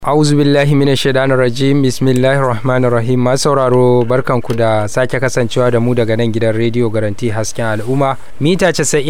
Auzu billahi minash shaitanir rajim Bismillahir rahmanir rahim Masu sauraro barkanku da sake kasancewa da mu daga nan gidan rediyo Garanti Hasken Al'umma mita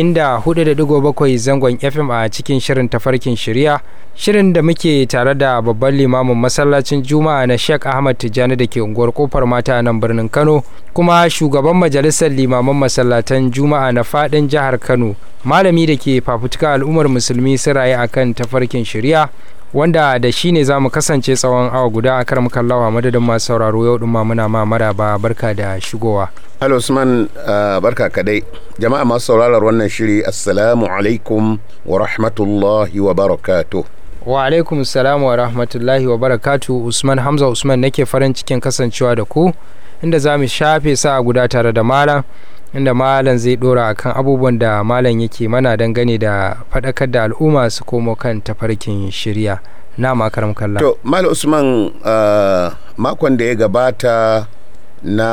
94.7 zangon FM a cikin shirin tafarkin shirya shirin da muke tare da babban limamin masallacin Juma'a na Sheikh Ahmad Tijjani da ke unguwar kofar mata nan birnin Kano kuma shugaban majalisar limaman masallatan Juma'a na fadin jihar Kano malami da ke fafutuka al'ummar musulmi su raye akan tafarkin shirya wanda da shi ne za mu kasance tsawon awa guda a karam kallawa madadin masu sauraro yau ɗin muna ma maraba barka da shigowa. Halo Usman uh, barka kadai jama'a masu sauraron wannan shiri assalamu alaikum wa rahmatullahi wa barakatuh. Wa alaikum salamu wa rahmatullahi wa barakatu Usman Hamza Usman nake farin cikin kasancewa da ku inda za mu shafe sa guda tare da malam inda malam zai dora akan abubuwan da malam yake mana dangane da faɗakar da al'umma su komo kan tafarkin shirya na makaram kalla To Malam Usman uh, makon da ya gabata na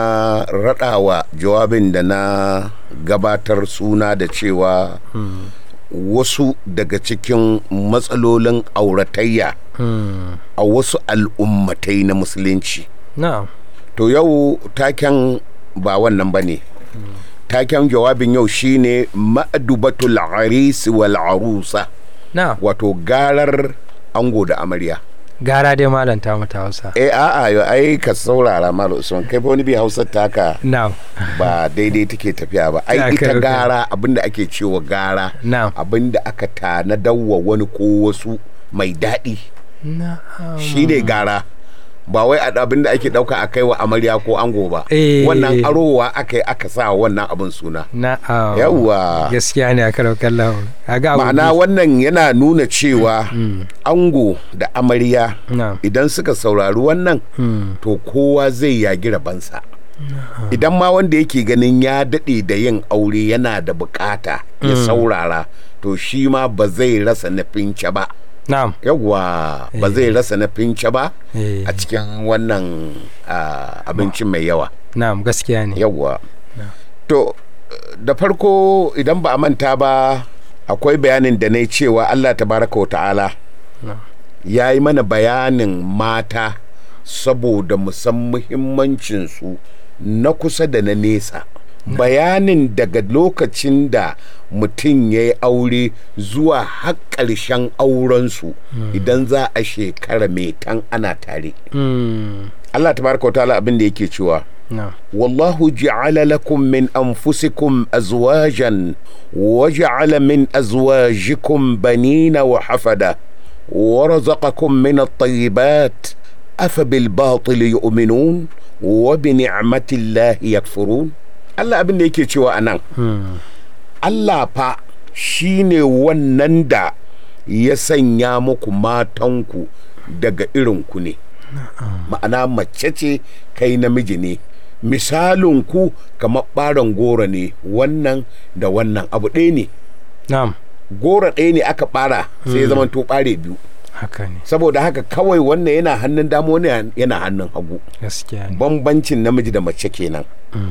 raɗawa jawabin da na gabatar suna da cewa hmm. wasu daga cikin matsalolin auratayya hmm. a wasu al'ummatai na musulunci. na To yau taken ba wannan ba ne. taken jawabin yau shine ma'adubatul aris wal arusa na wato garar ango da amarya gara dai malam ta mata hausa eh a'a yo ai ka saurara mal usman kai fa wani bi hausa taka na ba daidai take tafiya ba ai Ya, ita kai, kai. gara abinda ake cewa gara na abinda aka tanadar wani ko wasu mai daɗi na shine gara ba wai a abin da ake ɗauka a kai wa amarya ko ango ba Eh. wannan arowa aka yi aka sa wannan abin suna na yawwa gaskiya ne a karau kallon kaga abu ma'ana wannan yana nuna cewa ango da amarya na idan suka saurari wannan hmm. to kowa zai yagi rabansa idan ma wanda yake ganin ya daɗe da yin aure yana da bukata ya saurara to shi ma ba zai rasa na fince ba na yawwa ba zai rasa na fince ba eh, a cikin wannan ah, abincin mai yawa na gaskiya ne yawwa to da farko idan ba a manta ba akwai bayanin da na yi cewa allah tabaraka wa ta'ala na ya yi mana bayanin mata saboda musan muhimmancinsu na kusa da na nesa bayanin daga lokacin da mutum ya yi aure zuwa har ƙarshen aurensu idan za a shekara mai tan ana tare hmm. Allah tabaraka wa ta'ala abin da yake cewa na والله جعل لكم من أنفسكم أزواجا وجعل من أزواجكم بنين وحفدة ورزقكم من الطيبات أفبالباطل يؤمنون وبنعمة الله يكفرون Allah abin da yake cewa a nan, hmm. Allah fa shi ne wannan da ya sanya muku matanku daga irinku ne. Ma'ana mace ce kai namiji ne. Misalinku kamar ɓaron goro ne wannan da wannan abu ɗaya ne. na Goro ɗaya ne aka ɓara sai ya zama to ɓare biyu. haka ne Saboda haka kawai wannan yana hannun dama wani yana hannun hagu. gaskiya ne Bambancin namiji da mace kenan.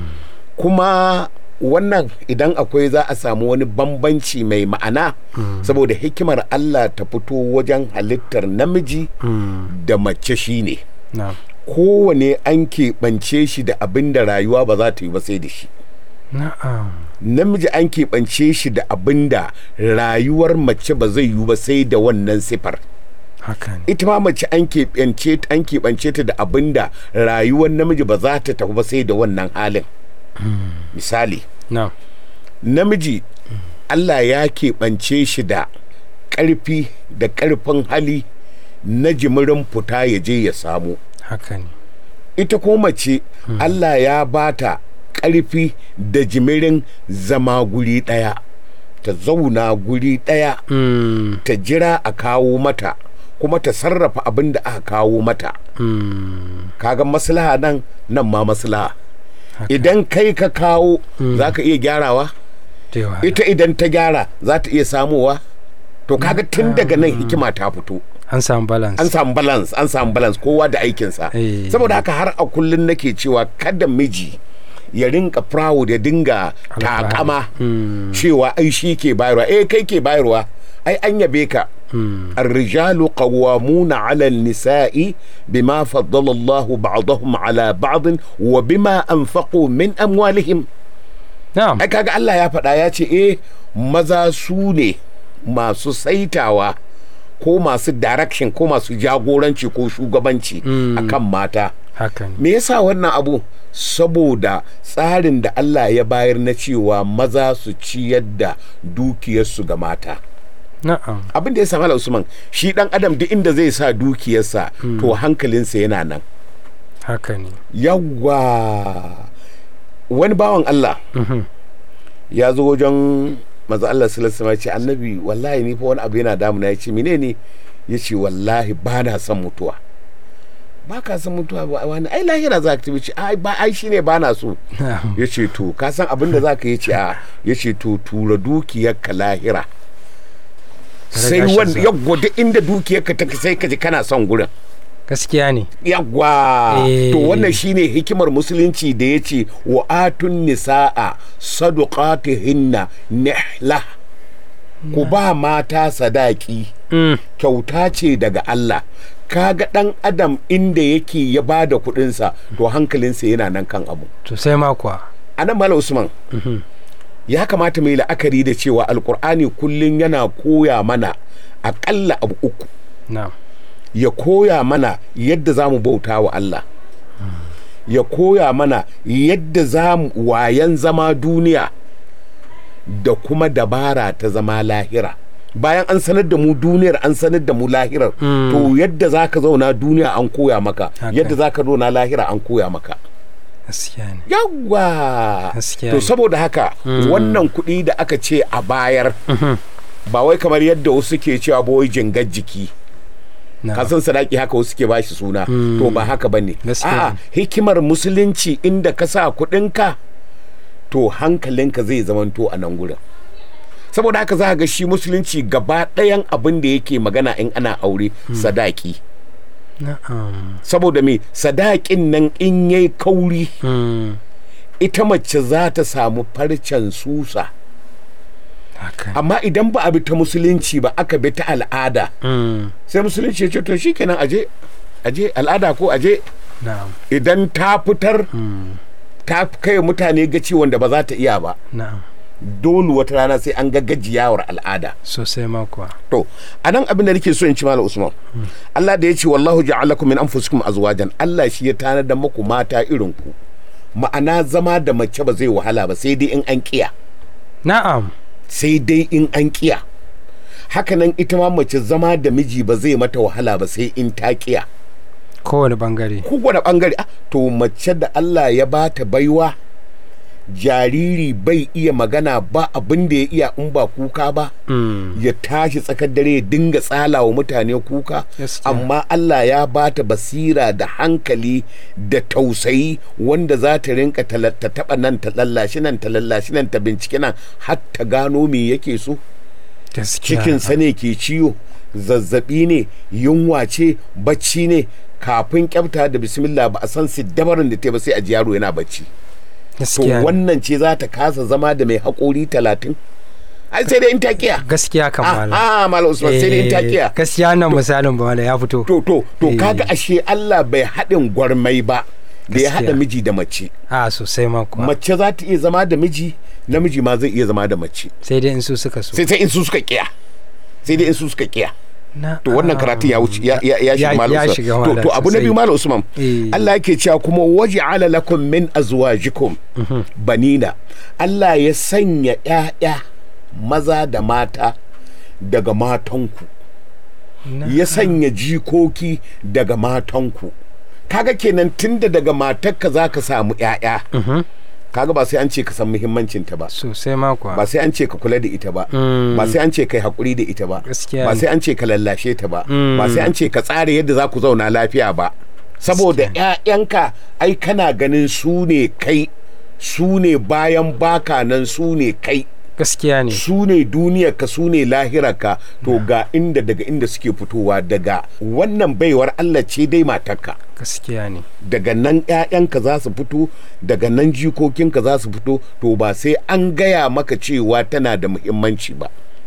kuma wannan idan akwai za a samu wani bambanci mai ma'ana saboda hikimar Allah ta fito wajen halittar namiji hmm. da mace shine na kowane an keɓance shi da abin da rayuwa ba za ta yi ba sai da shi na'am namiji an keɓance shi da abin da rayuwar mace ba zai yi ba sai da wannan sifar haka ne ita ma mace an keɓance an keɓance ta da abin da rayuwar namiji ba za ta tafi ba sai da wannan halin misali na namiji Allah ya keɓance shi da ƙarfi da ƙarfin hali na jimirin fita ya je ya samu haka ne ita ko mace Allah ya bata ƙarfi da jimirin zama guri ɗaya ta zauna guri ɗaya hmm. ta jira a kawo mata kuma ta sarrafa abin da aka kawo mata hmm. kaga maslaha nan nan ma maslaha idan kai ka kawo za ka iya gyarawa da yawa ita idan ta gyara za ta iya samowa to kaga tun daga nan hikima ta fito an samu balance an samu balance an samu balance kowa da aikinsa Eh. saboda haka har a kullun nake cewa kada miji ya rinka proud ya dinga takama Hmm. cewa ai shi ke bayarwa eh kai ke bayarwa ai an yabe ka الرجال قوامون على النساء بما فضل الله بعضهم على بعض وبما أنفقوا من أموالهم na'am ai kaga Allah ya faɗa ya ce eh maza su ne masu saitawa ko masu direction ko masu jagoranci ko shugabanci akan mata haka ne me yasa wannan abu saboda tsarin da Allah ya bayar na cewa maza su ciyar da dukiyarsu ga mata na'am abin da ya samu Usman shi dan adam duk inda zai sa dukiyarsa to hankalinsa yana nan haka ne yawwa wani bawan Allah ya zo wajen maza Allah sallallahu alaihi ce annabi wallahi ni fa wani abu yana damuna ya ce menene ya ce wallahi ba na son mutuwa ba ka son mutuwa ba wani ai lahira za ka tafi ce ai ba ai shine ba na so na'am ya ce to ka san abin da za ka yi ce a ya ce to tura dukiyarka lahira sai Riga shi wanda zuwa. yawwa duk inda dukiyarka take sai ka ji kana son gurin gaskiya ne yawwa Eh. to wannan shine hikimar musulunci da ya ce wa atun nisa'a saduqatihinna nihla ku ba mata sadaki Mm, kyauta ce daga Allah kaga dan adam inda yake ya ba da kudinsa to hankalinsa yana nan kan abu to sai ma kuwa anan mala usman ya kamata mai la'akari da cewa alkur'ani kullum yana koya mana akalla abu uku na'am ya koya mana yadda za mu bauta wa Allah ya koya mana yadda za mu wayan zama duniya da kuma dabara ta zama lahira bayan an sanar da mu duniyar an sanar da mu lahirar to yadda za ka zauna duniya an koya maka Haka. yadda za ka zauna lahira an koya maka gaskiya ne yawwa Gaskiya to ne. saboda haka wannan kuɗi da aka ce a bayar ba wai kamar yadda wasu ke cewa ba wai jingar jiki na'am kasan sadaki haka wasu ke bashi suna to ba haka bane Gaskiya a'a hikimar musulunci inda ka sa kuɗinka to hankalinka zai zamanto a nan gurin saboda haka za ga shi musulunci gaba ɗayan abin da yake magana in ana aure sadaki na'am saboda me sadakin nan in yayi kauri Mm, ita mace za ta samu farcen susa haka ne amma idan ba a bi ta musulunci ba aka bi ta al'ada Mm, sai musulunci ya ce to shikenan aje aje al'ada ko aje na'am idan ta fitar ta kai mutane gaci wanda ba za ta iya ba na'am dole wata rana sai an ga gajiyawar al'ada sosai ma kuwa to a nan abin da nake so in ci malam usman Allah da ya ce wallahu ja'alakum min anfusikum azwajan Allah shi ya tanada muku mata irin ku ma'ana zama da mace ba zai wahala ba sai dai in an kiya na'am sai dai in an kiya hakanan ita ma mace zama da miji ba zai mata wahala ba sai in ta kiya kowane bangare kowane bangare ah, to mace da Allah ya ba ta baiwa jariri bai iya magana ba abin da ya iya in ba kuka ba Mm, ya tashi tsakar dare ya dinga tsala wa mutane kuka Gaskiya. amma Allah ya ba ta basira da hankali da tausayi wanda za ta rinka tala- ta taba nan ta lallashi nan ta lallashi nan ta bincike nan har ta gano me yake so gaskiya cikinsa ne ke ciwo zazzabi ne yunwa ce bacci ne kafin kyafta da bismillah ba a san dabarin da ta ba sai a ji yaro yana bacci to gaskiya ne. wannan ce za ta kasa zama da mai haƙori talatin ai sai dai in ta kiya gaskiya kan malam ah malam usman sai dai in ta Eh, kiya gaskiya nan misalin ba malam ya fito to to to Eh. kaga ashe Allah bai haɗin gwarmai ba da ya Gaskiya. haɗa miji da mace a sosai ma kuwa mace za ta iya zama da miji namiji ma zai iya zama da mace sai dai in su suka so sai sai in su suka kiya sai dai in su suka kiya Na- to wannan karatun ya wuce ya ya ya shiga Ya- malam ya Usman. shiga to malam to abu na sosai. biyu malam Usman Eh. Allah yake cewa kuma waj'ala lakum min azwajikum banina Allah ya sanya ƴaƴa maza da mata daga matanku Na- ya sanya jikoki daga matanku kaga kenan tunda daga matarka zaka samu ƴaƴa kaga ba sai an ce ka san muhimmancinta ba sosai ma kuwa ba sai an ce ka kula da ita ba Mm. ba sai an ce kai hakuri da ita ba Gaskiya ba ne. sai an ce ka lallashe ta ba Mm. ba sai an ce ka tsara yadda za ku zauna lafiya ba saboda ƴaƴanka ai kana ganin su ne kai su ne bayan baka nan su ne kai gaskiya ne su ne duniyarka su ne lahirarka to ga inda daga inda suke fitowa daga wannan baiwar Allah ce dai matarka gaskiya ne daga nan 'ya'yanka za su fito daga nan jikokinka za su fito to ba sai an gaya maka cewa tana da muhimmanci ba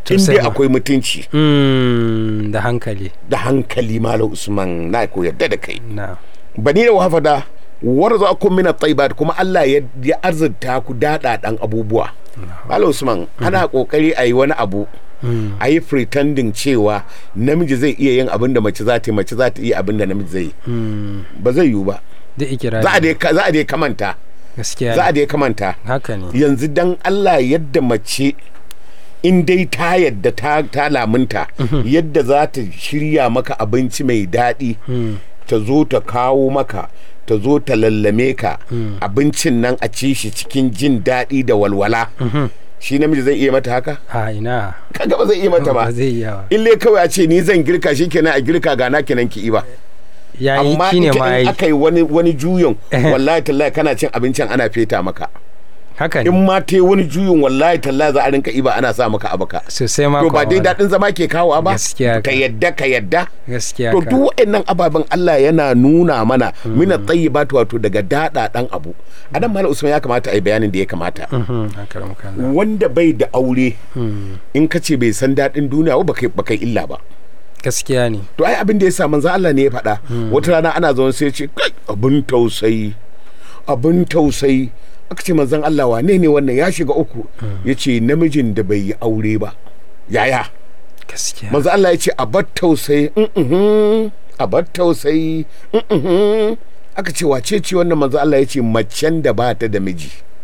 in Sosai dai ma. akwai mutunci Mm, da hankali da hankali malam usman na ko yadda da kai na bani da wafada warzakum min at-tayyibat kuma Allah ya, ya arzurta ku dada dan abubuwa malam usman ana kokari a yi wani abu a yi pretending cewa namiji zai iya yin abin da mace za ta yi mace za ta iya abin da namiji zai yi ba zai yiwu ba da ikirari za a dai za a dai kamanta gaskiya za a ne. dai kamanta haka ne yanzu dan Allah yadda mace in dai ta yadda ta, ta lamunta yadda za ta shirya maka abinci mai daɗi ta zo ta kawo maka ta zo ta lallame ka abincin nan a ci shi cikin jin daɗi da walwala shi namiji zai iya mata haka ha ina kaga ba zai iya mata ba ba zai iya ba ille kawai a ce ni zan girka shi kenan a girka ga na kenan ki ba ya yi amma shi ne ita ma in ya yi aka yi wani wani juyin wallahi tallahi kana cin abincin ana feta maka haka in ne ma ta yi wani juyin wallahi tallahi za a rinka iba ana sa maka abaka sosai ma to ba kuwa dai wala. daɗin zama ke kawowa ba Gaskiya ka ka. yadda ka yadda gaskiya to ka. duk waɗannan ababen Allah yana nuna mana mina tayyibat wato daga daɗa ɗan abu anan malam usman ya kamata a yi bayanin da ya kamata Mhm, haka da muka Allah. wanda bai da aure in ka ce bai san daɗin duniya ba kai ba kai illa ba gaskiya ne to ai abin da ya sa manzo Allah ne ya faɗa wata rana ana zaune sai ya ce kai abin tausayi abin tausayi aka ce manzon Allah wane ne wannan ya shiga uku ya ce namijin da bai yi aure ba yaya gaskiya manzo Allah ya ce a bar tausayi mhm, a bar tausayi mhm. aka ce wace ce wannan manzo Allah ya ce macen da ba ta da miji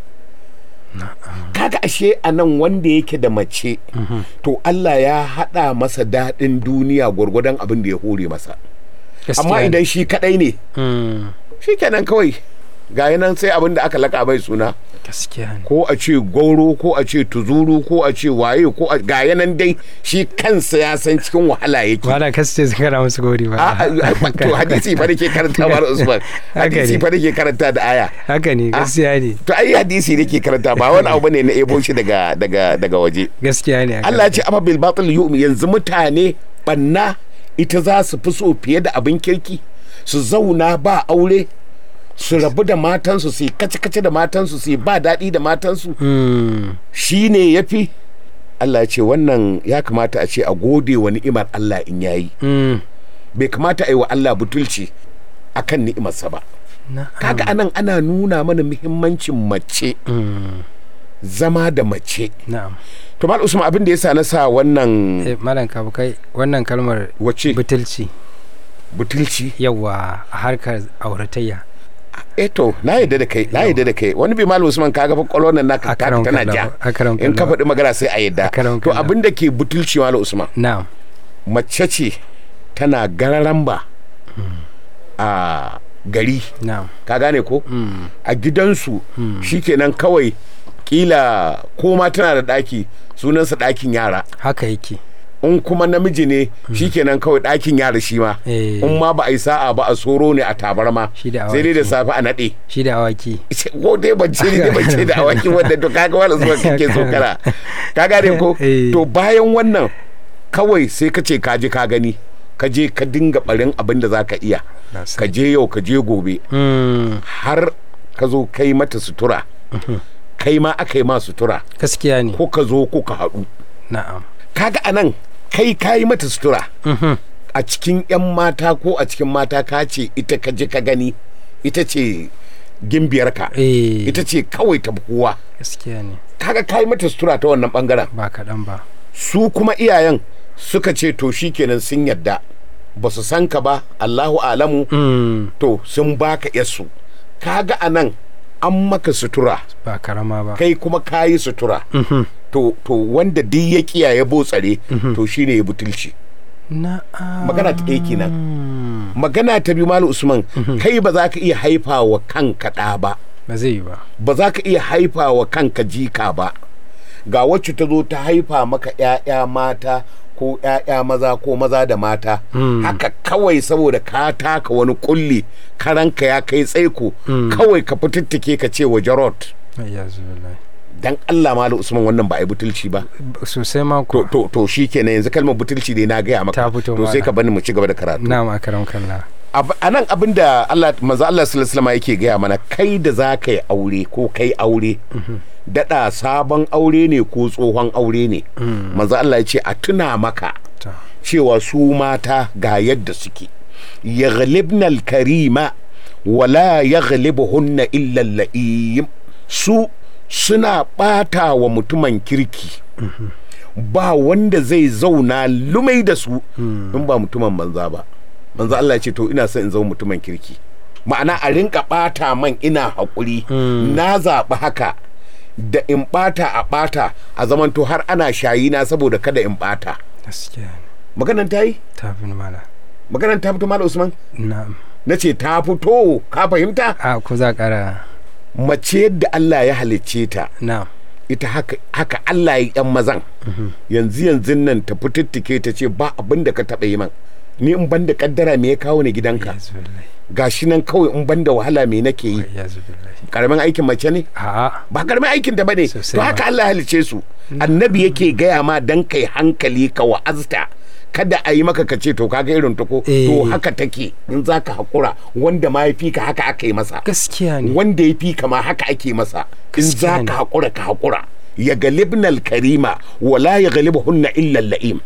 kaga ashe a nan wanda yake da mace to Allah ya haɗa masa daɗin duniya gwargwadon abin da ya hore masa gaskiya amma ne. idan shi kaɗai ne Mm, shi kenan kawai ga nan sai abin da aka laka bai suna gaskiya ne ko a ce gauro ko a ce tuzuru ko a ce waye ko a ga yanan dai shi kansa ya san cikin wahala yake wala kasu ce su kara musu gori ba a a- to hadisi fa nake karanta ba Usman Haka hadisi ne. fa nake karanta da aya haka ne gaskiya ne to ai hadisi nake karanta ba wani abu ne na ebo shi daga daga daga waje gaskiya ne haka. Allah ya ce amma bil batil yu'mi yanzu mutane banna ita za su fi so fiye da abin kirki su zauna ba aure su rabu da matansu su yi kace-kace da matansu su yi ba daɗi da matansu Mm, shi ne ya fi Allah ya ce wannan ya kamata a ce a gode wa ni'imar Allah in yayi mm, bai kamata a yi wa Allah butulci akan ni'imarsa ba na kaga anan ana nuna mana muhimmancin mace mm, zama da mace na'am to mal usman abin da yasa na sa wannan Eh, malam kabu kai wannan kalmar wace butulci butulci yawa a harkar auratayya eh to na yadda da kai na yadda da kai wani bi malam usman kaga fa kwalwar nan naka taka Akaram tana kallahu, ja akaram in ka kallahu. faɗi magana sai a yadda Akaram to kallahu. abin da ke butulci malam usman na'am mace ce tana gararamba a gari na'am ka gane ko Mm, a gidansu shikenan kawai kila ko ma tana da ɗaki sunansa ɗakin yara haka yake in kuma namiji ne shikenan kawai ɗakin yara shi ma Eh. in ma ba a yi sa'a ba a soro ne a tabarma Shi da sai dai da awaki. safe a naɗe shi da awaki ko dai bance ne dai bance da awaki wanda to kaga wala zuwa kake so kana ka gane ko Eh. to bayan wannan kawai sai ka ce ka je ka gani ka je ka dinga barin abin da zaka iya Na ka sani. je yau ka je gobe Mm, har ka zo kai mata sutura kai ma aka yi ma sutura gaskiya ne ko ka zo ko ka haɗu na'am kaga anan kai ka yi mata sutura Mhm, a cikin 'yan mata ko a cikin mata ka ce ita ka je ka gani ita ce gimbiyarka eh ita ce kawai ta kowa gaskiya ne kaga ka yi mata sutura ta wannan bangaren ba kaɗan ba su kuma iyayen suka ce to shikenan sun yadda ba su san ka ba allahu alamu Mm, to sun baka yasu kaga anan an maka sutura ba karama ba kai kuma ka yi sutura Mhm, to to wanda duk ya kiyaye botsare to shine ya butulci na'am magana ta ɗaya kenan magana ta biyu malu usman kai ba za ka iya haifa wa kanka ɗa ba ba zai yi ba ba za ka iya haifa wa kanka jika ba ga wacce ta zo ta haifa maka 'ya'ya mata ko 'ya'ya maza ko maza da mata haka kawai saboda ka taka wani kulli karanka ya kai tsaiko kawai ka fitattake ka ce wa jarot ya zuwa dan Allah malu usman wannan ba a yi butulci ba sosai ma to ko to to shikenan yanzu kalmar butulci ne na gaya maka Ta fito to sai mana. ka bani mu ci gaba da karatu na'am akaram kallah Ab- a nan abin da Allah manzo Allah sallallahu alaihi wasallam yake gaya mana kai da za ka yi aure ko kai aure daɗa sabon aure ne ko tsohon aure ne manzo Allah ya ce a tuna maka to cewa su mata ga yadda suke yaghlibna al-karima wala yaghlibuhunna illa al-la'im su suna ɓata wa mutumin kirki ba wanda zai zauna lumai da su in ba mutumin banza ba manzo Allah ya ce to ina son in zama mutumin kirki ma'ana a rinka ɓata man ina haƙuri na zaɓi haka da in ɓata a ɓata a zamanto har ana shayi na saboda kada in ɓata gaskiya ne maganan ta yi ta fi mala maganan ta fito malam usman na'am na ce ta fito ka fahimta a ko za ƙara mace yadda Allah ya halicce ta na'am ita haka, haka Allah ya yan mazan yanzu yanzu nan ta fitittike ta ce ba abin da ka taɓa yi man ni in ban da kaddara me ya kawo ni gidanka ya zubillahi gashi nan kawai in ban da wahala me nake yi ya zubillahi karamin aikin mace ne a'a ba karamin aikin ta bane Sosai to ma. haka Allah ya halice su annabi yake gaya ma dan kai hankali ka wa'azta kada a yi maka ka ce to kaga irin ta ko to Eh. haka take in zaka hakura wanda ma ya fi ka haka aka yi masa gaskiya ne wanda ya fi ka ma haka ake masa in Gaskiya za ne. ka hakura ka hakura ya galibnal karima wala ya galibuhunna illa la'im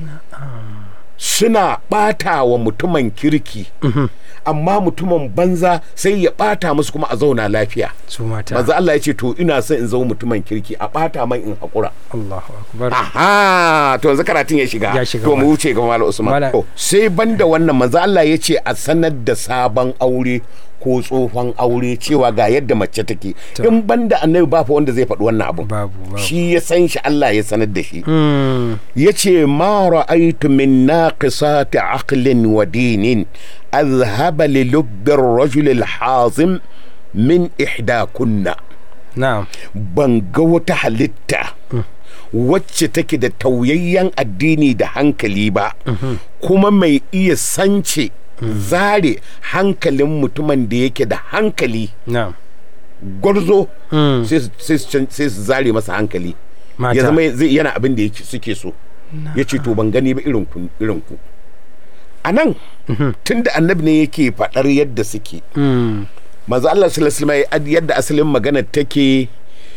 suna ɓata wa mutumin kirki amma mutumin banza sai ya ɓata musu kuma a zauna lafiya su mata manzo Allah ya ce to ina son in zama mutumin kirki a ɓata man in haƙura Allahu akbar aha to yanzu karatun ya shiga Ya shiga to mu mana. wuce ga Malam Usman Malam- to sai banda wannan manzo Allah ya ce a sanar da sabon aure ko tsohon aure cewa ga yadda mace take To. in banda annabi ba fa wanda zai faɗi wannan abu babu babu shi ya san shi Allah ya sanar da shi Mm, ya ce ma ra'aitu min naqisati aqlin wa dinin azhaba li lubbi ar-rajul al-hazim min ihdakunna na'am ban ga wata halitta wacce take da tauyayyen addini da hankali ba kuma mai iya sance zare hankalin mutumin da yake da hankali na'am gwarzo Mm, sai su- sai su can- sai su zare masa hankali mata ya zama zai yana abin da yake suke so ya ce to ban gani ba irin ku irin ku a nan tun da annabi ne yake faɗar yadda suke Mm, manzo Allah sallallahu alaihi wasallam yadda asalin magana take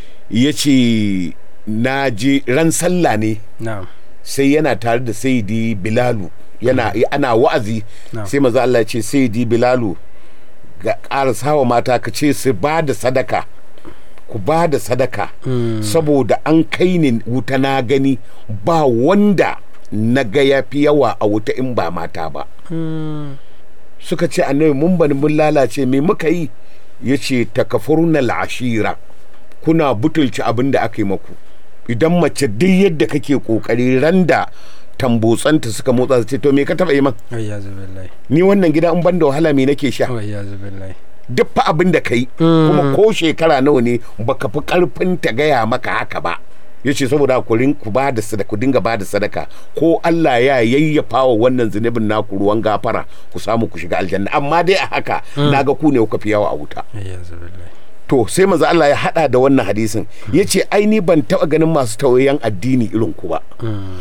yace na je ran sallah ne na'am sai yana tare da sayyidi bilalu yana ana wa'azi Na'am. sai manzo Allah ya ce sayyidi bilalu ga ƙarasawa mata ka ce su ba da sadaka ku ba da sadaka saboda an kai ni wuta na gani ba wanda na ga ya fi yawa a wuta in ba mata ba Mm, suka ce annabi mun bani mun lalace me muka yi ya ce takafurna ashira kuna butulci abin da aka yi maku idan mace duk yadda kake kokari randa tambotsanta suka motsa su ce to me ka taba yi man wai ya zubillahi ni wannan gida in ban da wahala me nake sha wai ya zubillahi duk fa abin da kai Mm. kuma ko shekara nawa ne baka fi karfin ta gaya maka haka ba ya ce saboda ku rin ku ba da sadaka ku dinga ba da sadaka ko Allah ya yayyafa wa wannan zunubin naku ruwan gafara ku samu ku shiga aljanna amma dai a haka naga ku ne kuka fi yawa a wuta wai ya zubillahi to sai manzo Allah ya hada da wannan hadisin yace ai ni ban taba ganin masu tauyayyen addini irin ku ba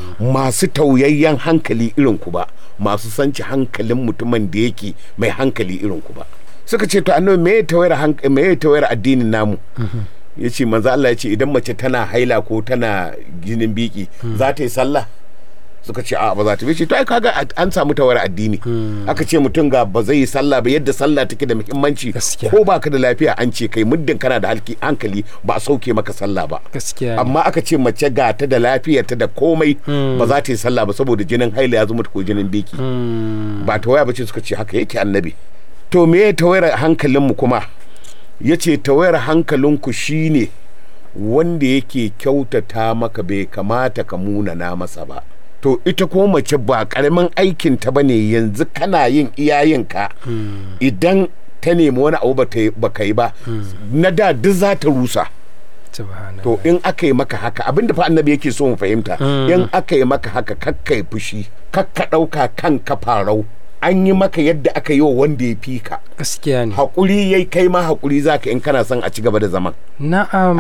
masu tauyayyen hankali irin ku ba masu sanci hankalin mutumin da yake mai hankali irin ku ba suka ce to annabi me ya tawayar hank- me ya tawayar addinin namu yace manzo Allah yace idan mace tana haila ko tana ginin biki za ta yi sallah suka ce a ba za ta bi ce to ai kaga an samu tawar addini aka ce mutum ga ba zai yi sallah ba yadda sallah take da muhimmanci Gaskiya. ko baka da lafiya an ce kai muddin kana da halki- hankali ba a sauke maka sallah ba gaskiya ne. amma aka ce mace ga ta da lafiyarta da komai ba za ta yi sallah ba saboda jinin haila ya zo mata ko jinin biki Mm, ba ta waya ba ce suka ce haka yake annabi to me ya tawayar hankalinmu kuma ya ce tawayar hankalinku shine wanda yake kyautata maka bai kamata ka munana masa ba to ita kuma mace ba karamin aikin ta bane yanzu kana yin iyayenka idan ta nemi wani abu ba ka yi ba na da duk za ta rusa subhanallah. to in aka yi maka haka abinda fa annabi yake so mu fahimta in aka yi maka haka kakka yi fushi kakka ɗauka kan ka farau an yi maka yadda aka yi wa wanda ya fi ka gaskiya ne haƙuri yayi kai ma haƙuri zaka in kana son a ci gaba da zaman na'am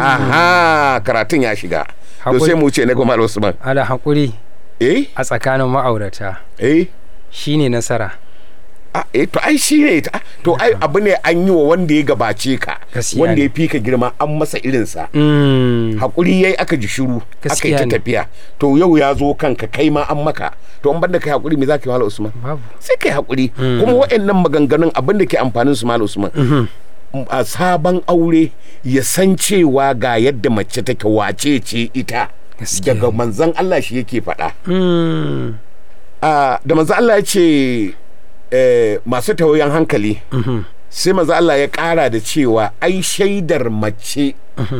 aha karatun ya shiga to Haƙuri. sai mu ce na goma Usman ala haƙuri eh a tsakanin ma'aurata eh shine nasara a eh to ai shi ne ta- to ai abu ne an yi wa wanda ya gabace ka Gaskiya wanda ne. ya fi ka girma an masa irinsa Mm. hakuri yayi aka ji shiru aka yi Gaskiya ta ne. tafiya to yau ya zo kanka kai ma an maka to an banda kai hakuri me zaka yi wala usman babu sai kai hakuri kuma waɗannan maganganun abin da ke amfanin su mal usman a sabon aure ya san cewa ga yadda mace take wace ce ita Gaskiya daga ne. manzan Allah shi yake faɗa Mm. Ah, da manzan Allah ya ce eh, masu tawayan hankali sai manzan Allah ya ƙara da cewa ai shaidar mace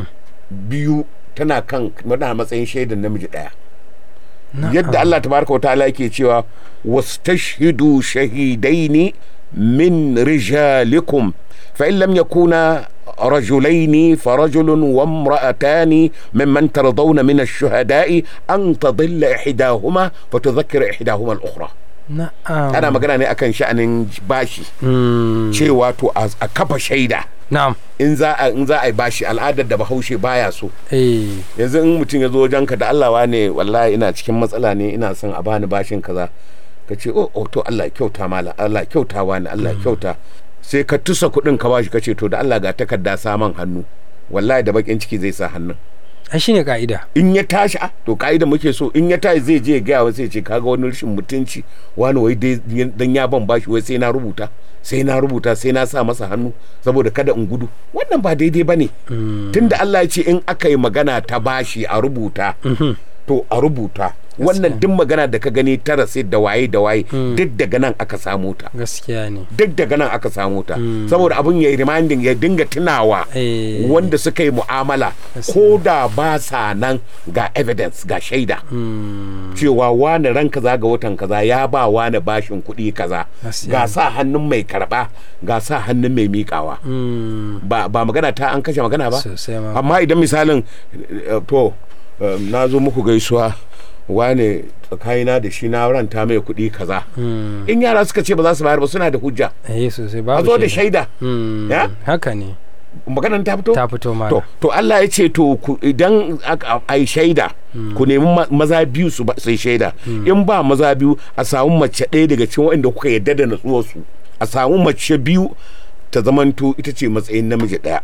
biyu tana kan tana matsayin shaidar namiji ɗaya yadda Allah tabaraka wa ta'ala yake cewa wastashhidu shahidaini min rijalikum fa in lam yakuna رجلين فرجل وامرأتان ممن ترضون من الشهداء أن تضل إحداهما فتذكر إحداهما الأخرى na'am أنا magana ne akan sha'anin bashi Mm. cewa to a a kafa shaida na'am in za a in za a yi bashi al'adar da bahaushe baya so eh yanzu in mutum ya zo wajenka da Allah wa ne wallahi ina cikin matsala ne ina son a bani bashin kaza ka ce oh, oh to Allah ya kyauta mala Allah ya kyauta wani Allah ya kyauta sai ka tusa kuɗin ka bashi ka ce to da Allah ga takarda saman hannu wallahi da bakin ciki zai sa hannun ai shine ka'ida in ya tashi a to ka'ida muke so in ya tashi zai je ya gaya wa sai ce kaga wani rashin mutunci wani wai dai dan ya ban bashi wai sai na rubuta sai na rubuta sai na sa masa hannu saboda kada in gudu wannan ba daidai bane tunda Allah ya ce in aka yi magana ta bashi a rubuta to a rubuta wannan duk magana da ka gani ta rasid da waye da waye duk daga nan aka samu ta gaskiya ne duk daga nan aka samu ta saboda abun ya yi reminding ya dinga tunawa Eh. wanda suka yi mu'amala ko da ba sa nan ga evidence ga shaida cewa wani ran kaza ga watan kaza ya ba wani bashin kuɗi kaza Gaskiya ga ne. sa hannun mai karba ga sa hannun mai miƙawa Mm. ba, ba magana ta an kashe magana ba Sosai ma. amma idan misalin eh, to eh, na zo muku gaisuwa wane tsakanina da shi na ranta mai kuɗi kaza in yara suka ce ba za su bayar ba suna da hujja eh sosai a babu zo da shaida Mm. Ya? haka ne maganar ta fito ta fito ma to to Allah ya ce to ku- idan aka- ai shaida ku nemi ma- maza biyu su ba- sai shaida in ba maza biyu a samu mace ɗaya daga cikin waɗanda kuka yarda da natsuwarsu a samu mace biyu ta zamanto ita ce matsayin namiji ɗaya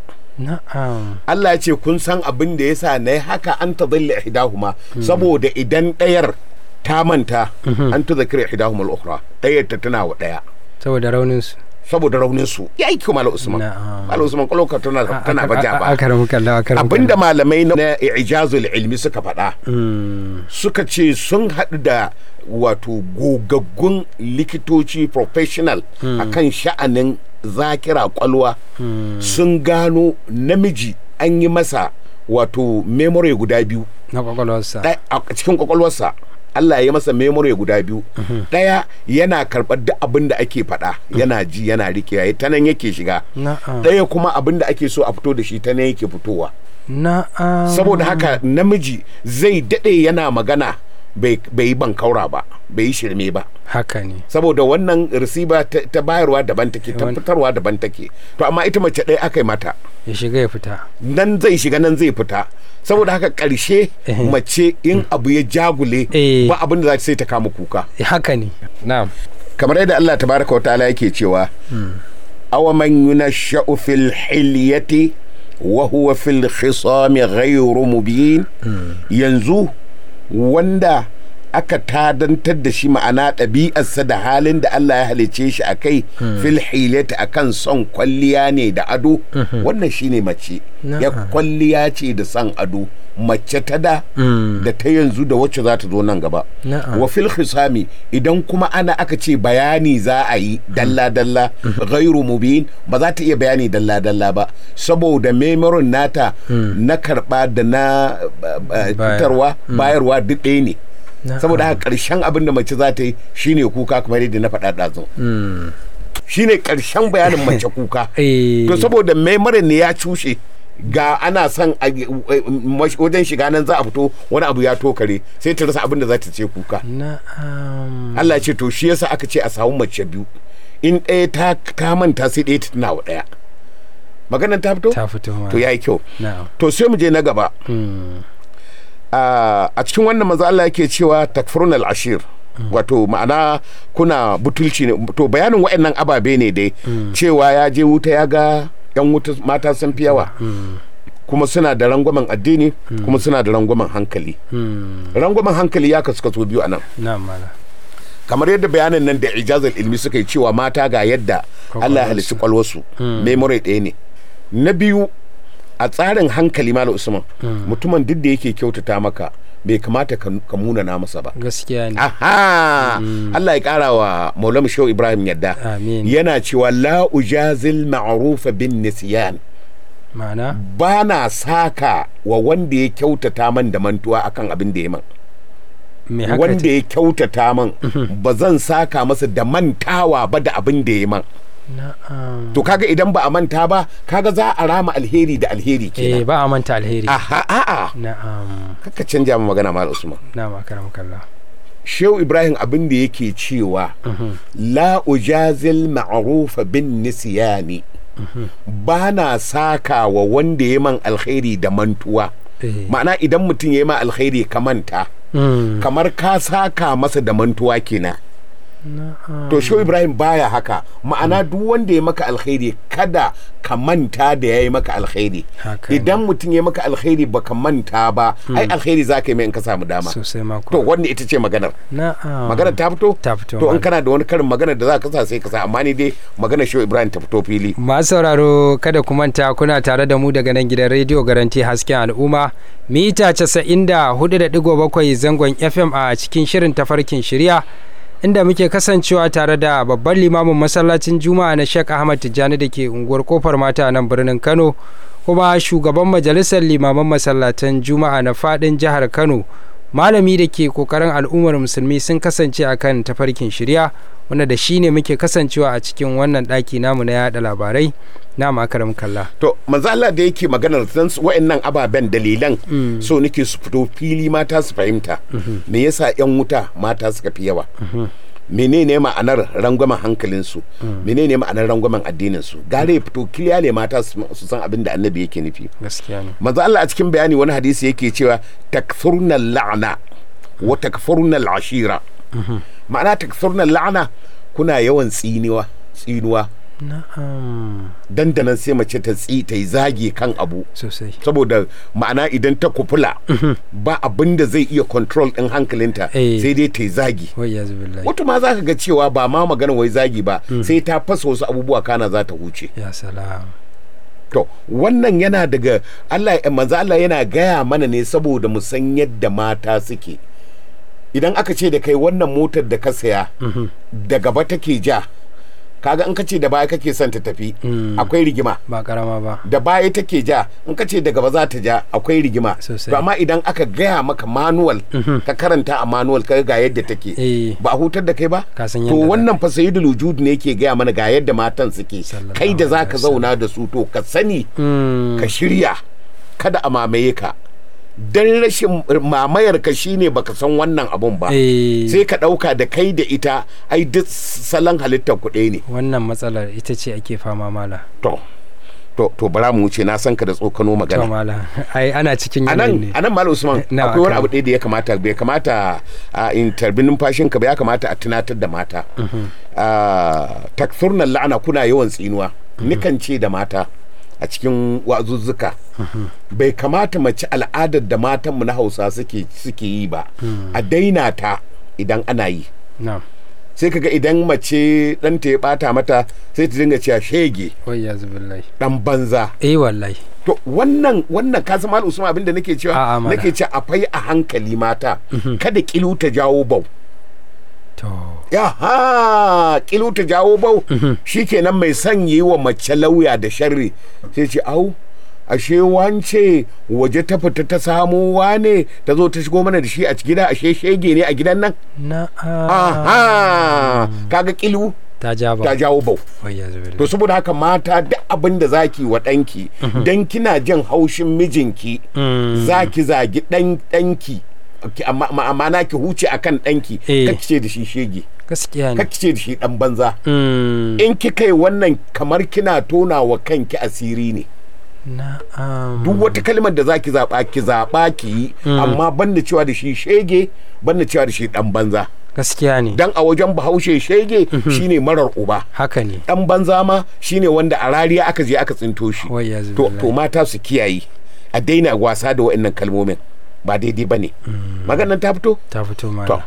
na'am Allah ya ce kun san abin da yasa na yi haka an ta zalla ihdahuma saboda idan ɗayar ta manta an ta zakira ihdahuma al-ukhra ɗayar ta tana wa ɗaya saboda raunin su saboda raunin su ya yi kuma Usman Na'am. Malam Usman kwalokar tana tana baja ba akaram kallah akaram abinda malamai na ijazul ilmi suka faɗa mm. suka ce sun haɗu da wato gogaggun likitoci professional akan sha'anin zakira kwalwa sun gano namiji an yi masa wato memory guda biyu na kwakwalwarsa ɗaya a cikin kwakwalwarsa Allah ya masa memory guda biyu ɗaya yana karɓar duk abin da ake faɗa yana ji yana rikewa ta nan yake shiga na'am ɗaya kuma abin da ake so a fito da shi ta nan yake fitowa na'am saboda haka namiji zai daɗe yana magana bai bai yi bankaura ba bai yi shirme ba haka ne saboda wannan receiver ta, ta bayarwa daban take ta Wan- fitarwa daban take to amma ita mace ɗaya aka yi mata ya shiga ya fita nan zai shiga nan zai fita saboda haka ƙarshe Eh. mace in abu ya jagule Eh. ba abin da za ta sai ta kama kuka haka ne na'am kamar yadda Allah tabaraka wa ta'ala yake cewa awa man yunashsha'u fil hilyati wa huwa fil khisami ghayru mubin yanzu wanda aka tadantar da shi ma'ana ɗabi'arsa da halin da Allah ya halice shi a kai fil hilyati akan son kwalliya ne da ado wannan shine mace ya Na'am. kwalliya ce da son ado mace ta da da ta yanzu da wacce za ta zo nan gaba Na'am. wa fil khisami idan kuma ana aka ce bayani za a yi dalla dalla ghairu mubin ba za ta iya bayani dalla dalla ba saboda memorin nata na karba da na uh, uh, fitarwa bayarwa duk ɗaya ne Na'am. saboda haka ƙarshen abin da mace za ta yi shine kuka kamar yadda na faɗa ɗazu shine ƙarshen bayanin mace kuka Eh. to saboda memorin ne ya cushe ga ana son a- wajen shiga nan za a fito wani abu ya tokare sai ta rasa abin da za ta ce kuka na'am Allah ce to shi yasa aka ce a samu mace biyu in ɗaya ta ta manta sai ɗaya ta tuna wa ɗaya maganan ta fito ta fito ma to yayi kyau na'am to sai mu je na gaba Mm. a a cikin wannan maza Allah yake cewa takfurun al-ashir wato ma'ana kuna butulci ne to bayanin waɗannan ababe ne dai cewa ya je wuta ya ga yan wuta mata sun fi yawa kuma suna da rangwamen addini kuma suna da rangwamen hankali rangwamen hankali ya kasu kaso biyu a nan na mala kamar yadda bayanan nan da ijazar ilmi suka yi cewa mata ga yadda Allah ya halicci kwalwarsu memory ɗaya ne na biyu a tsarin hankali mala usman mutumin duk da yake kyautata maka bai kamata ka ka munana masa ba gaskiya ne aha Allah ya kara wa Maulana Shehu Ibrahim yadda Amin. yana cewa la ujazil ma'rufa bin nisyan ma'ana ba na saka wa wanda ya kyautata man da mantuwa akan abin da ya man me haka wanda ya kyautata man ba zan saka masa da mantawa ba da abin da ya man na'am to kaga idan ba a manta ba kaga za a rama alheri da alheri eh kenan ba a manta alheri aha a'a na'am kaka canja mu magana mal usman na'am akaram kallah shehu ibrahim abin da yake cewa la ujazil ma'rufa bin nisyani ba na saka wa wanda ya man alkhairi da mantuwa eh ma'ana idan mutum ya yi ma alkhairi ka manta mm. kamar ka saka masa da mantuwa kenan na'am to shehu ibrahim baya haka ma'ana duk wanda ya maka alkhairi kada ka manta da ya yi maka alkhairi Haka ne. idan mutum ya maka alkhairi baka manta ba ai alkhairi za ka yi mai in ka samu dama sosai ma to kuwa wanda ita ce maganar na'am maganar ta fito ta fito to malam. in kana da wani karin magana da za ka sa sai ka sa amma ni dai maganar shehu ibrahim ta fito fili masu sauraro kada ku manta kuna tare da mu daga nan gidan rediyo garanti hasken al'umma mita 94.7 zangon fm a cikin shirin tafarkin shirya inda muke kasancewa tare da babban limamin masallacin juma'a na sheikh ahmad tijjani da ke unguwar kofar mata a nan birnin kano kuma shugaban majalisar limaman masallatan juma'a na fadin jihar kano malami da ke kokarin al'ummar musulmi sun kasance akan tafarkin shirya wanda da shi ne muke kasancewa a cikin wannan ɗaki namu na yada labarai na makaram kalla to manzo Allah da yake maganar dan su wa'annan ababen dalilan so nake su fito fili mata su fahimta me yasa yan wuta mata suka fi yawa menene ma'anar rangwamen hankalinsu menene ma'anar rangwamen addininsu gare ya fito kiliya ne mata su su san abin da annabi yake nufi gaskiya ne manzo Allah a cikin bayani wani hadisi yake cewa takfurna la'na wa takfurna al'ashira ma'ana takfurna la'na kuna yawan tsiniwa tsinuwa na'am dandanan sai mace ta tsi ta yi zage kan abu sosai saboda ma'ana idan ta kufula ba abin da zai iya control din hankalinta Eh. sai dai ta yi zagi wai ya zubi wata ma za ka ga cewa ba ma magana wai zagi ba sai ta fasa wasu abubuwa kana za ta huce ya salam to wannan yana daga Allah manzo Allah yana gaya mana ne saboda mu san yadda mata suke idan aka ce da kai wannan motar da ka saya da gaba take ja kaga in ka ce da baya kake son ta tafi akwai rigima ba karama ba da baya take ja in ka ce da gaba za ta ja akwai rigima Sosai. to amma idan aka gaya maka manual ka karanta a manual ka ga yadda take Eh. ba a hutar da kai ba Ka san to yadda za wannan fa sayyidul wujud ne yake gaya mana ga yadda matan suke Sallallahu kai da zaka alaihi zauna da su to ka sani Mm, ka shirya kada a mamaye ka dan rashin mamayar ka shine baka san wannan abun ba eh, sai ka dauka da kai da ita ai duk salon halittar kuɗe ne wannan matsalar ita ce ake fama mala to to to bara mu wuce na san ka da tsokano to magana mala ai ana cikin a yanayi ne nan a nan malam usman Na, akwai wani akan. abu ɗaya da ya kamata bai kamata a in tarbi numfashin ka ba ya kamata a tunatar da mata Ah, takfurnan la'ana kuna yawan tsinuwa nikan ce da mata a cikin wazuzzuka bai kamata mace al'adar da matanmu na hausa suke suke yi ba a daina ta idan ana yi na sai kaga idan mace ɗanta ya ɓata mata sai ta dinga cewa shege wai ya zubi ɗan banza eh wallahi To wannan wannan ka zama Usman abinda nake cewa A'a, mana. nake cewa akwai a hankali mata kada kilu ta jawo bau to yaha kilu ta jawo bau shikenan mai son yi wa mace lauya da sharri sai ce au ashe wance waje ta fita ta samo wane ta zo ta shigo mana da shi a gida ashe shege ne a gidan nan na aha kaga kilu ta ja ba ta jawo bau wai ya zubi to saboda haka mata duk abin da zaki wa ɗanki dan kina jin haushin mijinki zaki zagi ɗan ɗanki ki- amma amma- amma na ki huce akan ɗanki Eh. kake ce da shi shege gaskiya ne kake ce da shi ɗan banza Mm, in kika yi wannan kamar kina tona wa kanki asiri ne na'am duk wata kalmar da zaki zaɓa ki zaɓa ki yi amma banda cewa da shi shege banda cewa da shi ɗan banza gaskiya ne dan a wajen bahaushe shege shine marar uba haka ne dan banza ma shine wanda a rariya aka je aka tsinto shi wai ya to, to mata su kiyaye a daina wasa da wa'annan kalmomin ba daidai ba ne maganan ta fito ta fito to mana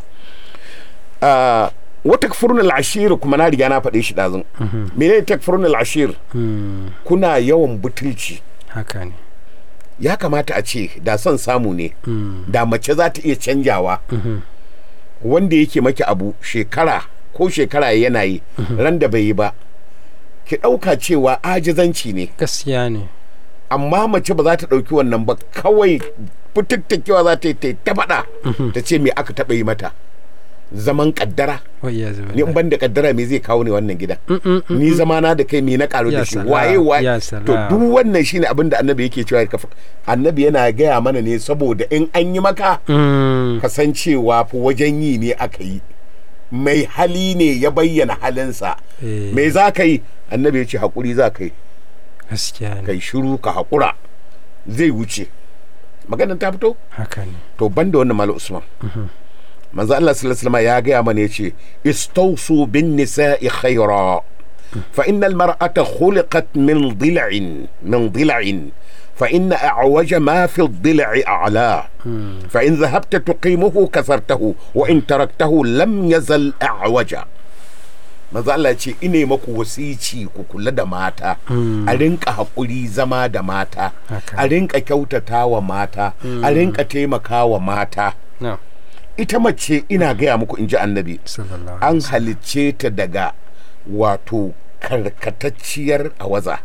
ah, wata furnal ashir kuma na riga na faɗe shi ɗazun mene takfurnal ashir Mm, kuna yawan butulci haka ne ya kamata a ce da son samu ne Mm, da mace za ta iya canjawa mhm. wanda yake maki abu shekara ko shekara yana yi ran da bai yi ba ki ɗauka cewa ajizanci ne gaskiya ne amma mace ba za ta ɗauki wannan ba kawai fitattakewa za ta yi ta yi ta faɗa ta ce me aka taɓa yi mata zaman ƙaddara wai ya zuba ni in ban da ƙaddara me zai kawo ni wannan gidan ni zamana da kai me na ƙaru Ya da shi salam, waye waye ya to salam. duk wannan shine abin da annabi yake cewa ka fa- annabi yana gaya mana ne saboda in an yi maka Mm, kasancewa fa wajen yi ne aka yi mai hali ne ya bayyana halinsa eh, me za ka yi annabi ya ce haƙuri za ka yi gaskiya ne kai shiru ka haƙura zai wuce maganar ta fito haka ne to ban da wannan malam usman manzo Allah sallallahu alaihi wasallam ya gaya mana yace istawsu bin nisa'i khayra fa innal mar'ata khuliqat min dil'in min dil'in فإن أعوج ما في الضلع أعلاه فإن ذهبت تقيمه كسرته وإن تركته لم يزل أعوجا maza Allah ce ine maku wasici ku kula da mata a rinka haƙuri zama da mata Haka. a rinka kyautata wa mata a rinka taimaka wa mata na ita mace ina gaya muku in ji annabi sallallahu an halicce ta daga wato karkatacciyar awaza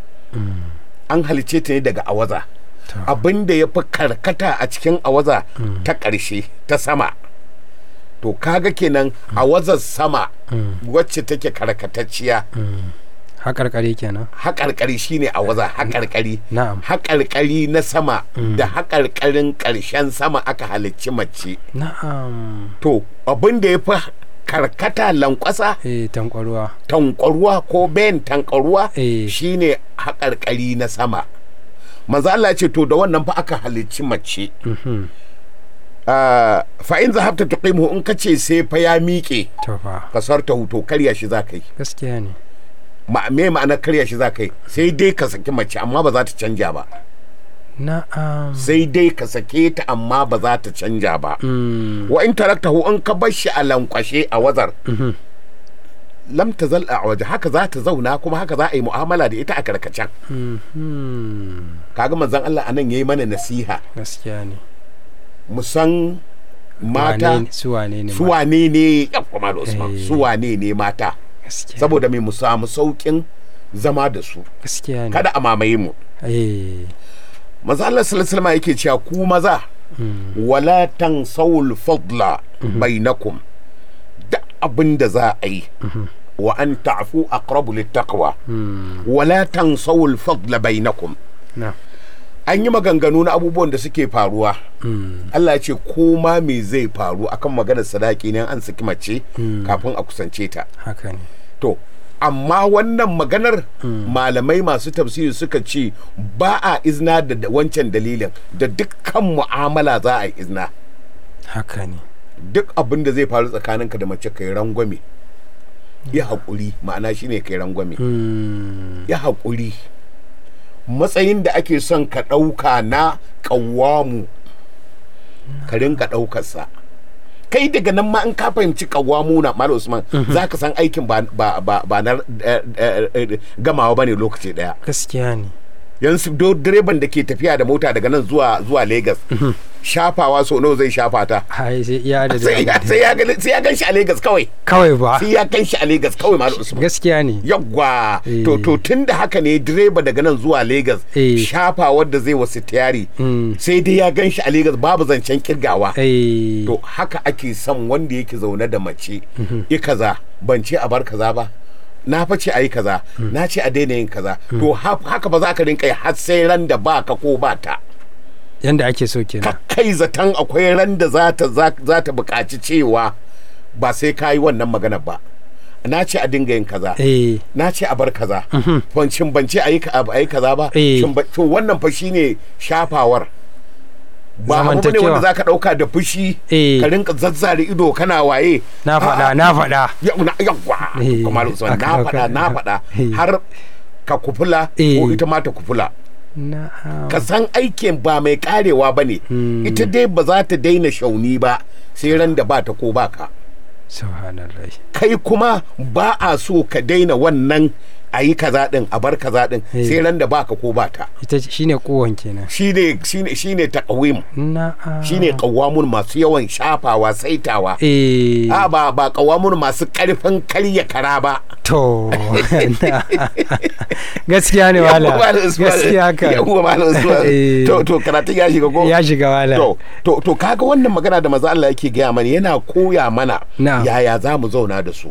an halicce ta ne daga awaza To. abin da ya fi karkata a cikin awaza ta ƙarshe ta sama to kaga kenan awazar sama wacce take karkatacciya haƙarƙari kenan haƙarƙari shine awaza haƙarƙari na'am haƙarƙari na sama da haƙarƙarin ƙarshen sama aka halicci mace na'am to abin da ya fi karkata lankwasa eh tankwaruwa tankwaruwa ko ben tankwaruwa Eh. shine haƙarƙari na sama manzo Allah ya ce to da wannan fa aka halicci mace Mhm. Ah, fa in zahabta tuqimuhu in kace sai fa ya miƙe to fa kasar ta huto karya shi za ka yi gaskiya ne Ma- me ma'anar karya shi za ka yi sai dai ka saki mace amma ba za ta canja ba na'am sai dai ka sake ta amma ba za ta canja ba Mm, wa in taraktahu in ka bar shi a lankwashe a wazar mhm. lam tazal a waje haka za ta zauna kuma haka za a yi mu'amala da ita a karkacen Mhm. kaga manzon Allah anan yayi mana nasiha gaskiya ne mu san mata Wane ne- su wane ne su ma- wane ne ya kuma da Usman Eh. su wane ne mata gaskiya saboda mai mu samu saukin zama da su gaskiya ne kada a mamaye mu eh manzo Allah sallallahu alaihi wasallam yake cewa ku maza wala tansawul fadla bainakum da abin da za a yi wa an ta'fu aqrabu littaqwa wala tansawul fadla bainakum na an yi maganganu na abubuwan da suke faruwa Allah ya ce ko ma me zai faru akan maganar sadaki ne an saki mace kafin a kusance ta haka ne to amma wannan maganar malamai masu tafsiri suka ce ba a izna da da wancan dalilin da dukkan mu'amala za a yi izna haka ne duk abin da zai faru tsakaninka da mace kai rangwame ya haƙuri ma'ana shine kai rangwame Mm, ya haƙuri matsayin da ake son ka ɗauka na ƙawamu ka rinka ɗaukarsa kai daga nan ma in ka fahimci ƙawamu na Malam Usman za ka san aikin ba, ba, ba, ba na eh, eh, eh, gamawa ba ne lokaci ɗaya gaskiya ne yanzu do direban da ke tafiya da mota daga nan zuwa zuwa Legas shafawa so nawa zai shafa ta hai sai iya da sai ya sai ya ga- sai ya gan shi a Legas kawai kawai ba sai ya gan shi a Legas kawai Malam Usman gaskiya ne yawwa Eh. to to tun da haka ne direba daga nan zuwa Legas Eh. shafa wadda zai wasu tiyari Mm. sai dai ya gan shi a Legas babu zancen kirgawa eh to haka ake son wanda yake zaune da mace i kaza ban ce a bar kaza ba na fa ce a yi kaza na ce a daina yin kaza to ha- haka ba za ka rinka yi har sai ran da ba ka ko ba ta yanda ake so kenan ka kai zaton akwai ran da za ta za za ta buƙaci cewa ba sai ka yi wannan magana ba na ce a dinga yin kaza eh na ce a bar kaza bancin bance a yi ka- a yi kaza ba Eh. Shin ba- to wannan fa shine shafawar ba abu bane Zamantakewa. wanda zaka dauka da fushi Eh. ka rinka zazzare ido kana waye na faɗa A'a. na faɗa Ya- na yawwa Eh, kamar usman aka na ɗauka. faɗa na faɗa Eh. har ka kufula Eh. ko ita ma ta kufula na'am ka san aikin ba mai karewa ba ne Hmm. ita dai ba za ta daina shauni ba sai ran da ba ta ko ba ka subhanallah kai kuma ba a so ka daina wannan a yi kaza din a bar kaza din Eh. sai ran da ba ka ko ba ta ita ce- shine kowan kenan shine shine shine taqwim na'am shine qawamun masu yawan shafawa saitawa eh a ba ba qawamun masu karfin karya kara ba to gaskiya ne wala Yawwa, Malam Usman. gaskiya ka Yawwa, Malam Usman. Eh. to to karatun ya shiga ko ya shiga wala to to to kaga wannan magana da maza Allah yake gaya mana yana koya mana Na'am. yaya za mu zauna da su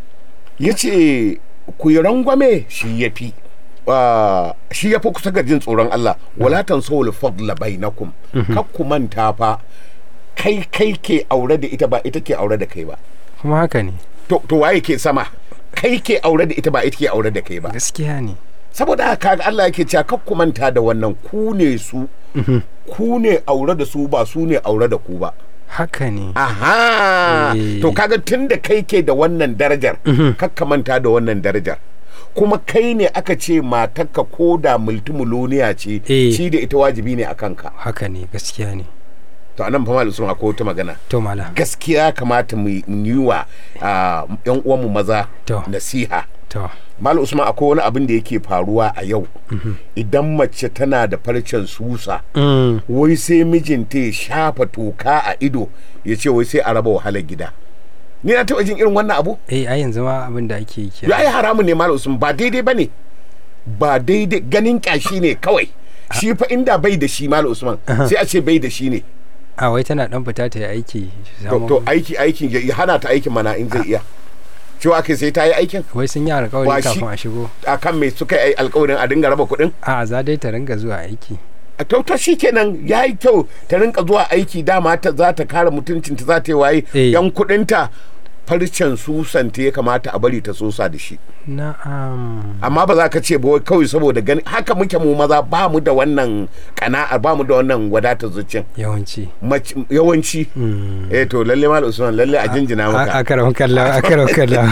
yace ku yi rangwame shi yafi Ah, shi yafi kusa ga jin tsoron Allah wala tansawul fadla bainakum kar ku manta fa kai kai ke aure da ita ba ita ke aure da kai ba kuma haka ne to to waye ke sama kai ke aure da ita ba ita ke aure da kai ba gaskiya ne saboda haka kaga Allah yake cewa kar ku manta da wannan ku ne su ku ne aure da su ba su ne aure da ku ba haka ne aha Eh. to kaga tun da kai ke da wannan darajar kakka manta da wannan darajar kuma kai ne aka ce matarka ko da multimiloniya ce Eh. shi da ita wajibi ne a kanka haka ne gaskiya ne to anan fa malu sun akwai wata magana to mala gaskiya kamata mu yi wa ah, yan uwanmu maza To. nasiha to Malam Usman akwai wani abin da yake faruwa a yau idan mace tana da farcen susa mm. wai sai mijinta ya shafa toka a ido ya ce wai sai a raba wahalar gida ni na taɓa jin irin wannan abu eh a yanzu ma abin da ake yi ya kenan yi haramun ne Malam Usman ba daidai ba ne ba daidai ganin kyashi ne kawai shi fa inda bai da shi Malam Usman sai a ce bai da shi ne a wai tana dan fita ta yi aiki to, samu- to aiki aikin ya ya hana ta aikin mana in zai iya cewa kai sai ta yi aikin wai sun yi Wa alkawari shi- kafin a shigo akan me suka yi alkawarin a dinga raba kuɗin a za dai ta ringa zuwa aiki a to shi kenan ya yi kyau ta rinka zuwa aiki dama ta za ta kare mutuncinta za ta yi waye Eh. yan kudinta farcen susanta ya kamata a bari ta sosa da shi na'am amma ba za ka ce ba wai kawai saboda gani haka muke mu maza ba mu da wannan kana'ar ba mu da wannan wadatar zuciyan yawanci Mace- yawanci eh to lalle mal usman lalle a jinjina a maka karon kallon a karon kallon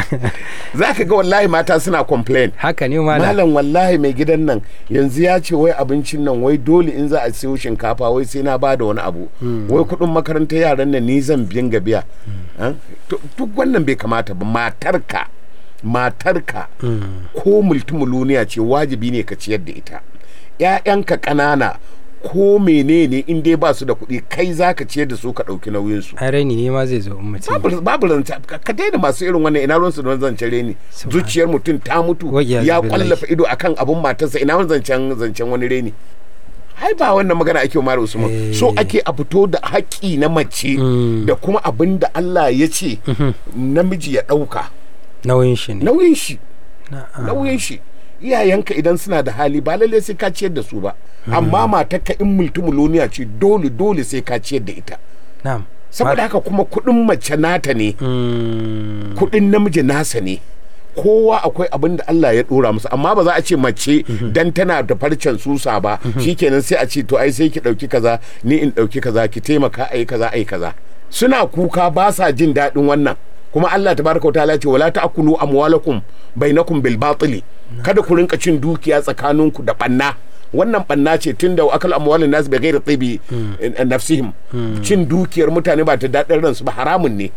za ka ga wallahi mata suna complain haka ne mala malam wallahi mai gidan nan yanzu ya ce wai abincin nan wai dole in za a siyo shinkafa wai sai na bada wani abu wai kudin makarantar yaran nan ni zan biyan ga biya Ah, to- duk wannan bai kamata ba matarka matarka ko multimiloniya ce wajibi ne ka ciyar da ita ‘ya'yanka ƙanana ko menene in dai ba su da kuɗi kai za ka ciyar da su ka ɗauki nauyinsu ai raini ne ma zai zo in mutum babu babu ranta ka ka daina masu irin wannan ina ruwansu don zancen reni Subhan- zuciyar mutum ta mutu Wa iyazu ya billahi. kwallafa ido akan abun matarsa ina wani zancen zancen wani reni ai ba wannan magana ake wa Malam Usman Eh. so ake a fito da haƙƙi na mace Mm. da kuma abin da Allah ya ce namiji ya ɗauka nauyin shi ne nauyin shi na'am nauyin shi iyayenka idan suna da hali ba lallai sai ka ciyar da su ba amma matarka in multimiloniya ce dole dole sai ka ciyar da ita na'am saboda haka kuma kuɗin mace nata ne Mm, kudin namiji nasa ne kowa akwai abin da Allah ya dora musu amma ba za a ce mace dan tana da farcen susa ba shikenan sai a ce to ai sai ki dauki kaza ni in dauki kaza ki taimaka ai kaza ai kaza suna kuka ba sa jin daɗin wannan kuma Allah tabaraka wa ta'ala ce wala ta'kulu amwalakum bainakum bil batili kada ku rinka cin dukiya tsakaninku da banna wannan banna ce tun da akal amwalin nasu bai gaira tsibi nafsihim cin dukiyar mutane ba ta daɗin ransu ba haramun ne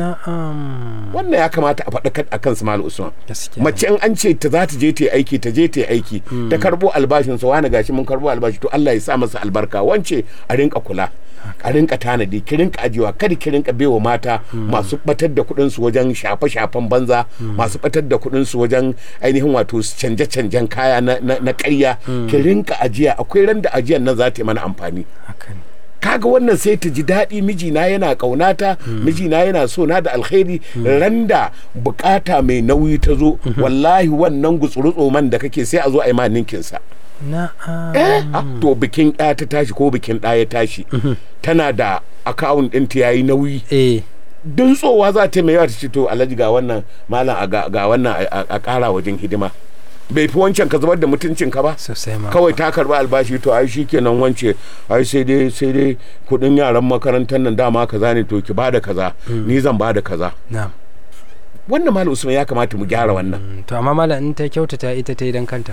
na'am wannan ya kamata a faɗa a kan Malam Usman gaskiya mace in an ce ta za ta je ta yi aiki ta je ta yi aiki ta karbo albashin sa wani gashi mun karbo albashi to Allah ya sa masa albarka wance a rinka kula a rinka tanadi ki rinka ajiyewa kada ki rinka baiwa mata masu batar da kuɗin su wajen shafe shafen banza masu batar da kuɗin su wajen ainihin wato canje canjen kaya na na, na ƙarya ki rinka ajiya akwai ran da ajiyar nan za ta yi mana amfani haka ne kaga wannan sai ta ji daɗi mijina yana ƙaunata mijina yana so na da alkhairi randa bukata mai nauyi ta zo wallahi wannan gutsuru man da kake sai a zo a yi ma ninkinsa na'am eh ah, to bikin ɗaya ta tashi ko bikin ɗaya ya tashi tana da akawun ɗinta ya yi nauyi eh tsowa za ta yi mai yawa ta ce to alhaji ga wannan malam a ga ga wannan a- a a ƙara wajen hidima bai fi wancan ka zubar da mutuncin ka ba sosai ma kawai ta karba albashi to ai shikenan wance ai sai dai sai dai kudin yaran makarantar nan dama kaza ne to ki bada kaza ni zan bada kaza na'am wannan malam usman ya kamata mu gyara wannan Mm, to amma malam in ta kyautata ita ta yi dan kanta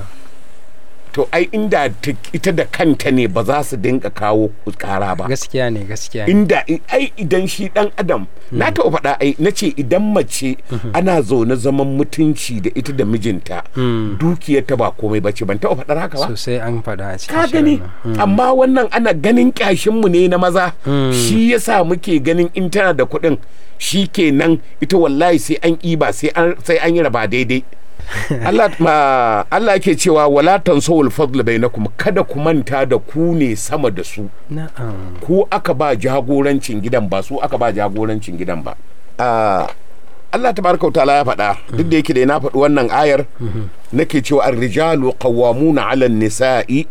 to ai inda ta- ita da kanta ne ba za su dinga kawo kara ba gaskiya ne gaskiya ne inda i- ai idan shi dan adam na taɓa faɗa ai na ce idan mace ana zaune zaman mutunci da ita da mijinta Mm, dukiyar ta ba komai bace ban taɓa faɗar haka ba sosai an faɗa a cikin ka gani shirin nan. amma wannan ana ganin kyashinmu ne na maza shi yasa muke ganin in tana da kuɗin shi kenan ita wallahi sai an iba sai an sai an yi raba daidai Allah ma Allah yake cewa wala tansawul fadl bainakum kada ku manta da ku ne sama da su na'am ku aka ba jagorancin gidan ba su aka ba jagorancin gidan ba Ah, Allah tabaraka wa ta'ala ya faɗa duk da yake da na faɗi wannan ayar nake cewa ar-rijalu qawwamuna 'ala an-nisa'i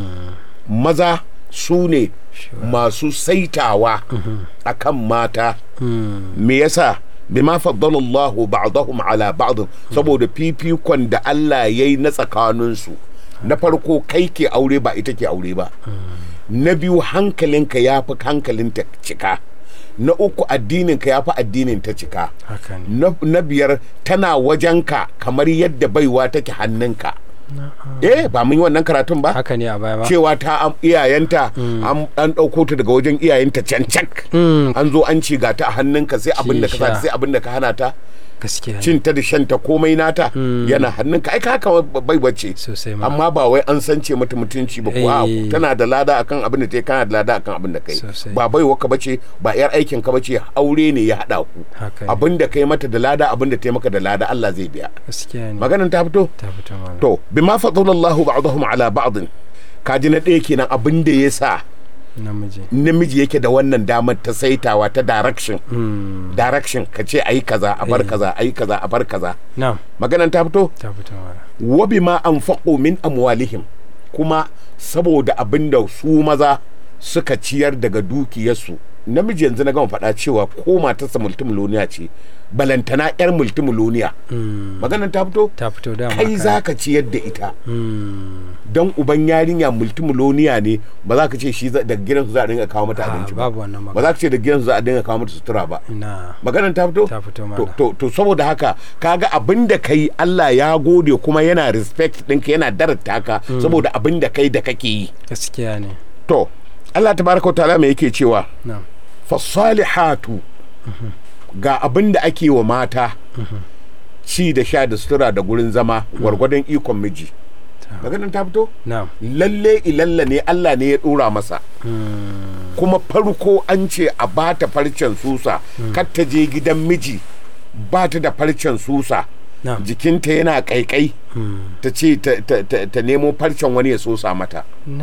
maza su ne masu saitawa akan mata me yasa bima faddala Allahu ba'dahum ala ba'd saboda fifikon da Allah yayi na tsakaninsu na farko kai ke aure ba ita ke aure ba na biyu hankalinka ya fi hankalinta cika na uku addininka ya fi addinin ta cika haka ne na, na biyar tana wajenka kamar yadda baiwa take hannunka eh ba mun yi wannan karatun ba haka ne a baya ba cewa ta am- iyayenta an an ɗauko ta daga wajen iyayenta cancak Mm, an zo an ci ga ta a hannunka sai abin da ka sa sha. sai abin da ka hana ta gaskiya ne cin ta da shan ta komai nata yana hannunka ai ka haka bai bace sosai ma amma ba wai an sance mata mutunci ba ko a Eh. tana da lada akan abin da ta yi kana da lada akan abin da kai Sosai. ba bai waka bace ba yar aikin ka bace aure ne ya hada ku haka ne abin da kai mata da lada abin da ta yi maka da lada Allah zai biya gaskiya ne maganan ta fito ta fito malam to bima fadalallahu ba'dahum ala ba'd kaji na ɗaya kenan abin da ya sa namiji namiji yake da wannan damar ta saitawa ta direction Mm, direction ka ce ayi kaza a bar kaza ayi kaza a bar kaza na'am maganan ta fito ta fito malam wa bima anfaqu min amwalihim kuma saboda abin da su maza suka ciyar daga dukiyarsu namiji yanzu na gama faɗa cewa ko matarsa multimiloniya ce balantana yar multimiloniya Mm, maganan ta fito ta fito dama kai haka za ka ciyar da ita Mm, don uban yarinya multimiloniya ne ba za ka ce shi za- daga gidansu za a dinga kawo mata ah, abinci ba babu wannan ba magana za ka ce daga gidansu za a dinga kawo mata sutura ba na maganan ta fito ta fito to, malam to, to saboda haka kaga abin da kai Allah ya gode kuma yana respect ɗinka yana darata ka saboda abin da kai da kake yi gaskiya ne to Allah tabaraka wa ta'ala me yake cewa na'am fasalihatu ga abin da ake wa mata ci da sha da sutura da gurin zama gwargwadon ikon miji Ta- maganin ta fito na'am lalle ilalla ne Allah ne ya dora masa Mm, kuma farko an ce a bata farcen susa kar ta je gidan miji ba ta da farcen susa na'am jikinta yana kaikai Mm, ta ce ta- ta- ta ta nemo farcen wani ya sosa mata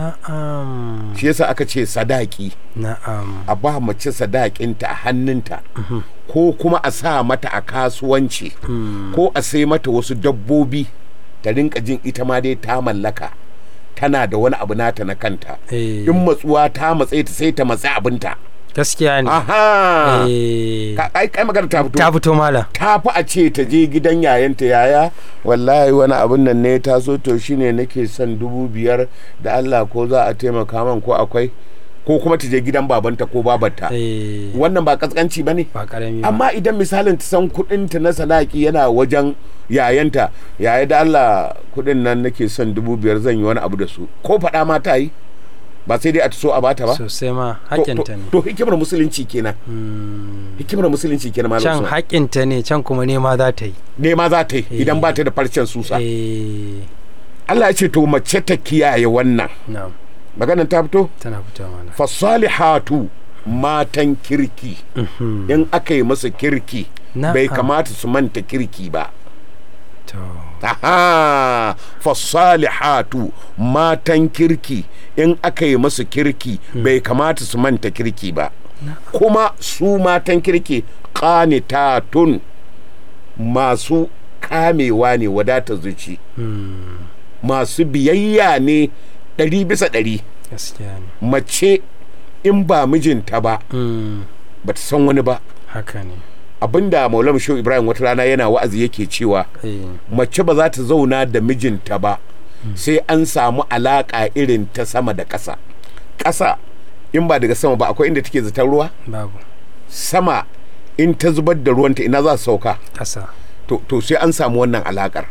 na'am shi yasa aka ce sadaki na'am a ba mace sadakinta a hannunta ko kuma a sa mata a kasuwanci ko a sai mata wasu dabbobi ta rinka jin ita ma dai ta mallaka tana da wani abu nata na kanta eh in matsuwa ta matse ta sai ta matsi abinta gaskiya ne aha eh Ka- ai kai magana ta fito ta fito malam ta fi a ce ta je gidan yayanta yaya wallahi wani abun nan ne ta so to shine nake son dubu biyar da Allah ko za a taimaka man ko akwai ko kuma ta je gidan babanta ko babarta eh wannan ba kaskanci ba ne ba karami ba amma idan misalin ta san kudinta na sadaki yana wajen yayanta yaya da Allah kudin nan nake son dubu biyar zan yi wani abu da su ko faɗa ma ta yi ba sai dai a so a bata ba sosai ma To- haƙinta to- ne to hikimar musulunci kenan Mm, hikimar musulunci kenan malam can Usman. haƙinta ne can kuma nema za ta yi ne ma za ta yi idan ba ta da farcen susa eh Allah ya ce to mace ta kiyaye wannan na'am maganan ta fito tana fito malam fasalihatu matan kirki in aka yi masa kirki Na'am. bai kamata su manta kirki ba to aha fasalihatu matan kirki in aka yi masu kirki bai kamata su manta kirki ba kuma su matan kirki qanitatun masu kamewa ne wadatar zuci mm, masu biyayya ne ɗari bisa ɗari gaskiya ne mace in ba mijinta ba Mm, ba ta san wani ba haka ne abinda maulana shehu ibrahim wata rana yana wa'azi yake cewa eh mace ba za ta zauna da mijinta ba sai an samu alaka irin ta sama da ƙasa ƙasa in ba daga sama ba akwai inda take zaton ruwa babu sama in ta zubar da ruwanta ina za su sauka ƙasa to, to sai an samu wannan alakar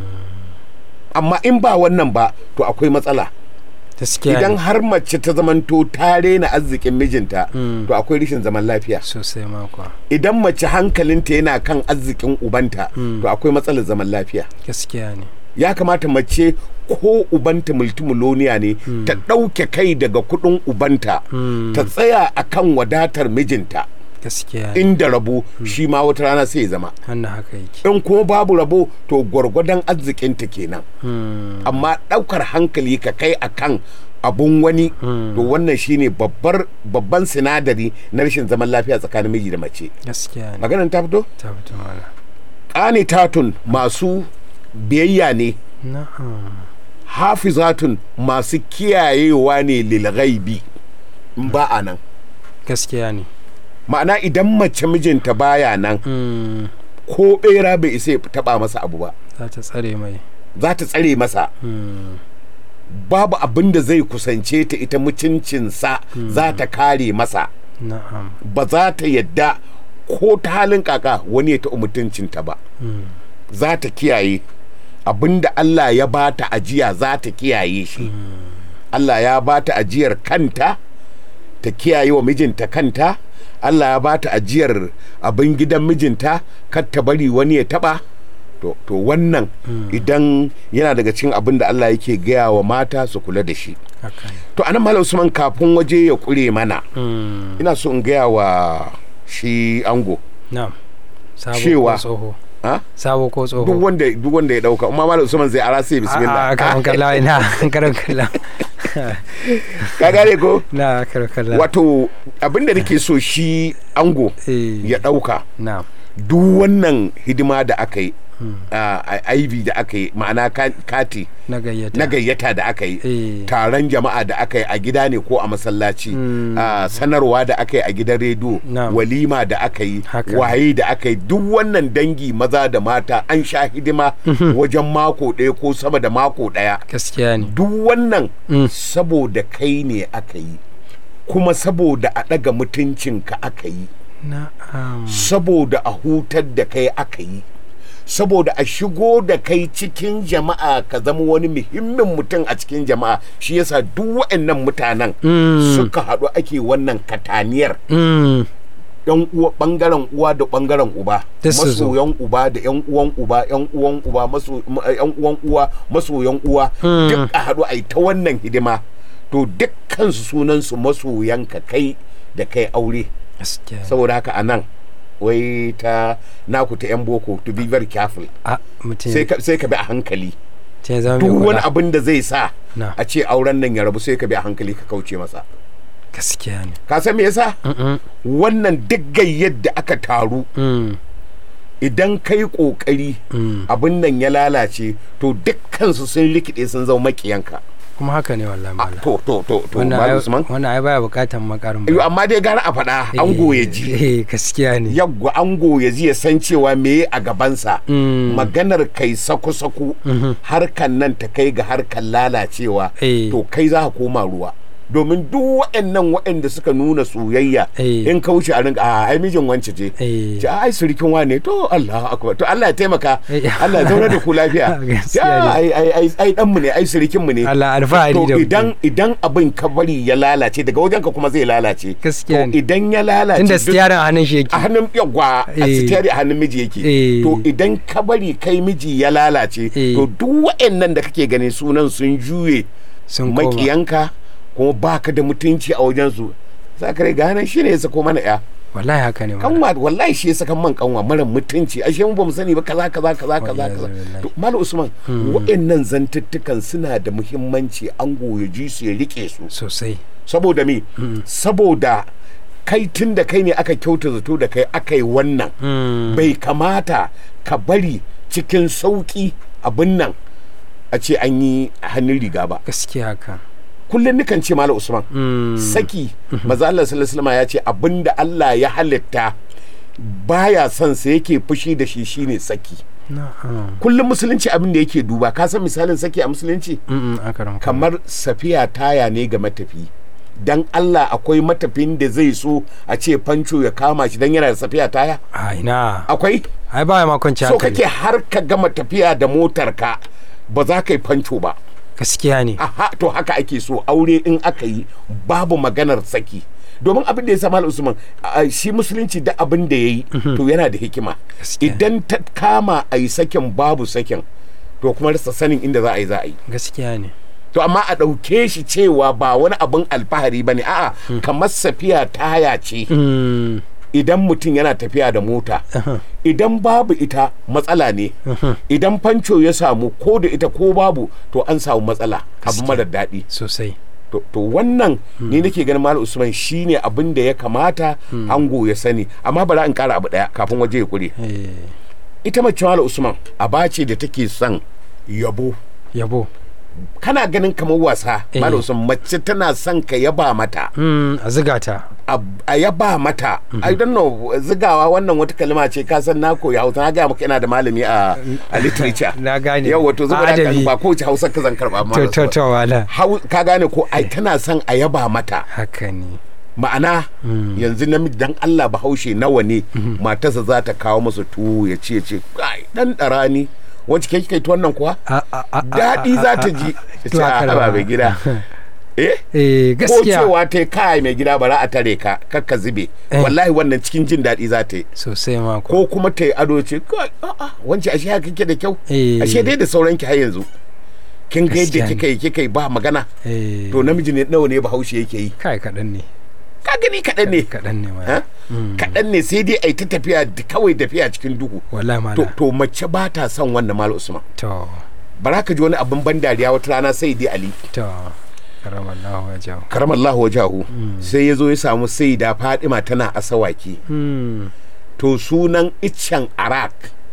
amma in ba wannan ba to akwai matsala gaskiya idan ne har mace ta zamanto ta rena arzikin mijinta Mm. to akwai rashin zaman lafiya sosai makwa idan mace hankalinta yana kan arzikin ubanta to akwai matsalar zaman lafiya gaskiya ne ya kamata mace ko ubanta multimiloniya ne ta ɗauke kai daga kuɗin ubanta Mm. ta tsaya akan wadatar mijinta gaskiya ne inda rabo shi ma wata rana sai ya zama wannan haka yake in kuma babu rabo to gwargwadon arzikinta kenan Mm. amma ɗaukar hankali ka kai akan abun wani to wannan shine babbar babban sinadari na rashin zaman lafiya tsakanin miji da mace gaskiya ne maganan ta fito ta fito mana qanitatun masu biyayya ne na'am hafizatun masu kiyayewa ne lil ghaibi in ba a nan gaskiya ne ma'ana idan mace mijinta baya nan Mm. ko bera bai isa ya taba masa abu ba za ta tsare mai za ta tsare masa Mm. babu abin da zai kusance ta ita mutuncinsa za ta kare masa na'am ba za ta yadda ko ta halin kaka wani ya taɓa mutuncinta ba Mm. za ta kiyaye abinda Allah ya ba ta ajiya za ta kiyaye shi Allah ya ba ta ajiyar kanta ta kiyaye wa mijinta kanta Allah ya ba ta ajiyar abin gidan mijinta kar ta bari wani ya taɓa to, to wannan idan yana daga cikin abin da Allah yake gaya wa mata su kula da shi haka ne to anan malam Usman kafin waje ya kure mana Mm. ina so in gaya wa shi ango na'am sabo Cewa- ko tsoho ha sabo ko tsoho duk wanda duk wanda ya dauka amma malam Usman zai ara sai bismillah a karan kalla ina karan kalla ka gane ko na karan kalla wato abinda nake so shi ango eh ya dauka na'am duk wannan hidima da aka yi a IV da aka yi ma'ana ka- kati na gayyata na gayyata da aka yi eh taron jama'a da aka yi a gida ne ko a masallaci Mm. a sanarwa da aka yi a gidan rediyo Na'am. walima da aka yi Haka. waye da aka yi duk wannan dangi maza da mata an sha hidima wajen mako ɗaya ko sama da mako ɗaya gaskiya ne duk wannan Mm. saboda kai ne aka yi kuma saboda a ɗaga mutuncinka aka yi na'am saboda a hutar da kai aka yi saboda a shigo da kai cikin jama'a ka zama wani muhimmin mutum a cikin jama'a shi yasa duk waɗannan mutanen Mm. suka haɗu ake wannan kataniyar Mm. yan uwa bangaren uwa da bangaren uba Duk su zo. masoyan uba da yan uwan uba yan uwan uba maso ma- yan uwan uwa masoyan uwa Mm. duk a haɗu a yi ta wannan hidima to dukkan su sunan su masoyan ka kai da kai aure gaskiya ne. saboda haka anan wai ta naku ta yan boko to be very careful a mutum sai ka sai ka bi a hankali ya zama mai duk wani kula abin da zai sa na a ce auren nan ya rabu sai ka bi a hankali ka kauce masa gaskiya ne ka san me yasa Mm-mm. wannan duk gayyar da aka taru Mm. idan kai kokari Mm. abin nan ya lalace to dukkansu sun rikide sun zama makiyanka kuma haka ne wallahi Ah, malam to to to to wannan Malam ai- Usman wannan ai baya bukatan makarin Yo, amma dai gara a faɗa ango ya ji eh gaskiya ne yagwa ango ya ji ya san cewa me a gabansa Mm. maganar kai saku-saku harkan nan ta kai ga harkan lalacewa Eh. to kai za ka koma ruwa domin duk waɗannan waɗanda suka nuna soyayya Eh. in kauce a rinka a ai mijin wance ce Eh. ce ai surikin wane to Allah akbar to Allah ya taimaka Eh. Allah ya zauna da ku lafiya Gaskiya Ya, ne. ai ai ai ai dan mu ne ai surikin mu ne Allah alfahari to da idan idan abin ka bari ya lalace daga wajenka kuma zai lalace Gaskiya to ne. idan ya lalace tunda duk- stiyarin a hannun shi yake a hannun yagwa a Eh. sitiyari a hannun miji yake Eh. to idan ka bari kai miji ya lalace Eh. to duk waɗannan da kake gani sunan sun juye sun koma makiyanka kuma baka da mutunci a wajensu za ka riga nan shi ne ya sako mana ya wallahi haka ne malam. kanwa wallahi shi ya saka man kanwa mara mutunci ashe mu bamu sani ba kaza kaza kaza kaza Wallahi, kaza wallahi. to malam usman waɗannan zantuttukan suna da muhimmanci an goye ji su ya rike su sosai saboda me saboda kai tun da kai ne aka kyauta zato da kai aka yi wannan Mm. bai kamata ka bari cikin sauƙi abin nan a ce an yi hannun riga ba gaskiya haka kullum nukan ce malam usman Mm. saki maza Allah sallallahu alaihi wasallam ya ce abinda Allah ya halitta baya son sa yake fushi da shi shine saki na'am kullum musulunci abin da yake duba ka san misalin saki a musulunci mm akaram kamar safiya taya ne ga matafi dan Allah akwai matafin da zai so a ce fanco ya kama shi dan yana da safiya taya a ina akwai ai ba ma kwanci so hankali kake har ka gama tafiya da motar ka ba za ka yi fanco ba gaskiya ne aha to haka ake so aure in aka yi babu maganar saki domin abin da ya sama usman a- shi musulunci da abin da ya yi to yana da hikima Gaskiya. idan ta kama a yi sakin babu sakin to kuma rasa sanin inda za a yi za a yi gaskiya ne to amma a ɗauke shi cewa ba wani abin alfahari ba ne a'a kamar safiya taya ce mm idan mutum yana tafiya da mota idan babu ita matsala ne idan fanco ya samu ko da ita ko babu to an samu matsala abu Gaskiya. marar daɗi sosai to to wannan ni nake ganin malam usman shine abin da ya kamata ango ya sani amma bari in kara abu daya kafin waje ya kure eh ita mace malam usman aba ce da take son yabo yabo kana ganin kamar wasa Eh. malam usman mace tana son ka yaba mata mm a ziga ta a a yaba mata i don't know zigawa wannan wata kalma ce ka san na koyi hausa na gaya maka ina da malami a a literature na gane yau wato zuba A da adabi. ba kowace hausa ka zan karba to malam to Usman. to wala Hau- ka gane ko ai tana son a yaba mata haka ne ma'ana yanzu namiji dan Allah bahaushe nawa ne matarsa za ta kawo masa tuwo ya ce ce kai dan dara ni wacce ke kai tuwon nan kuwa a a a a- daɗi a- za a- ta a- ji a- ta to ce haka a da haba ba. mai gida eh eh ko gaskiya cewa ta yi kai mai gida bara a tare ka kakka zube Eh. wallahi wannan cikin jin daɗi za ta yi sosai ma ko ko kuma ta yi ado ce kai a'a wance ashe haka kike da kyau Eh. ashe dai da sauran ki har yanzu kin ga yadda Gaskiya ne. kika yi kika yi ba magana eh to namiji ne nawa ne bahaushe yake yi kai kaɗan ne ka gani kaɗan ne kaɗan ne Ha? ma kaɗan ne sai dai a yi ta tafiya d- kawai tafiya cikin duhu wallahi to, mala to mace ba ta son wannan mal usman to bara ka ji wani abin ban dariya wata rana sai dai ali to karamallahu wajahu karamallahu wajahu sai ya zo ya samu sai da fadima tana asawaki hmm to sunan iccen arak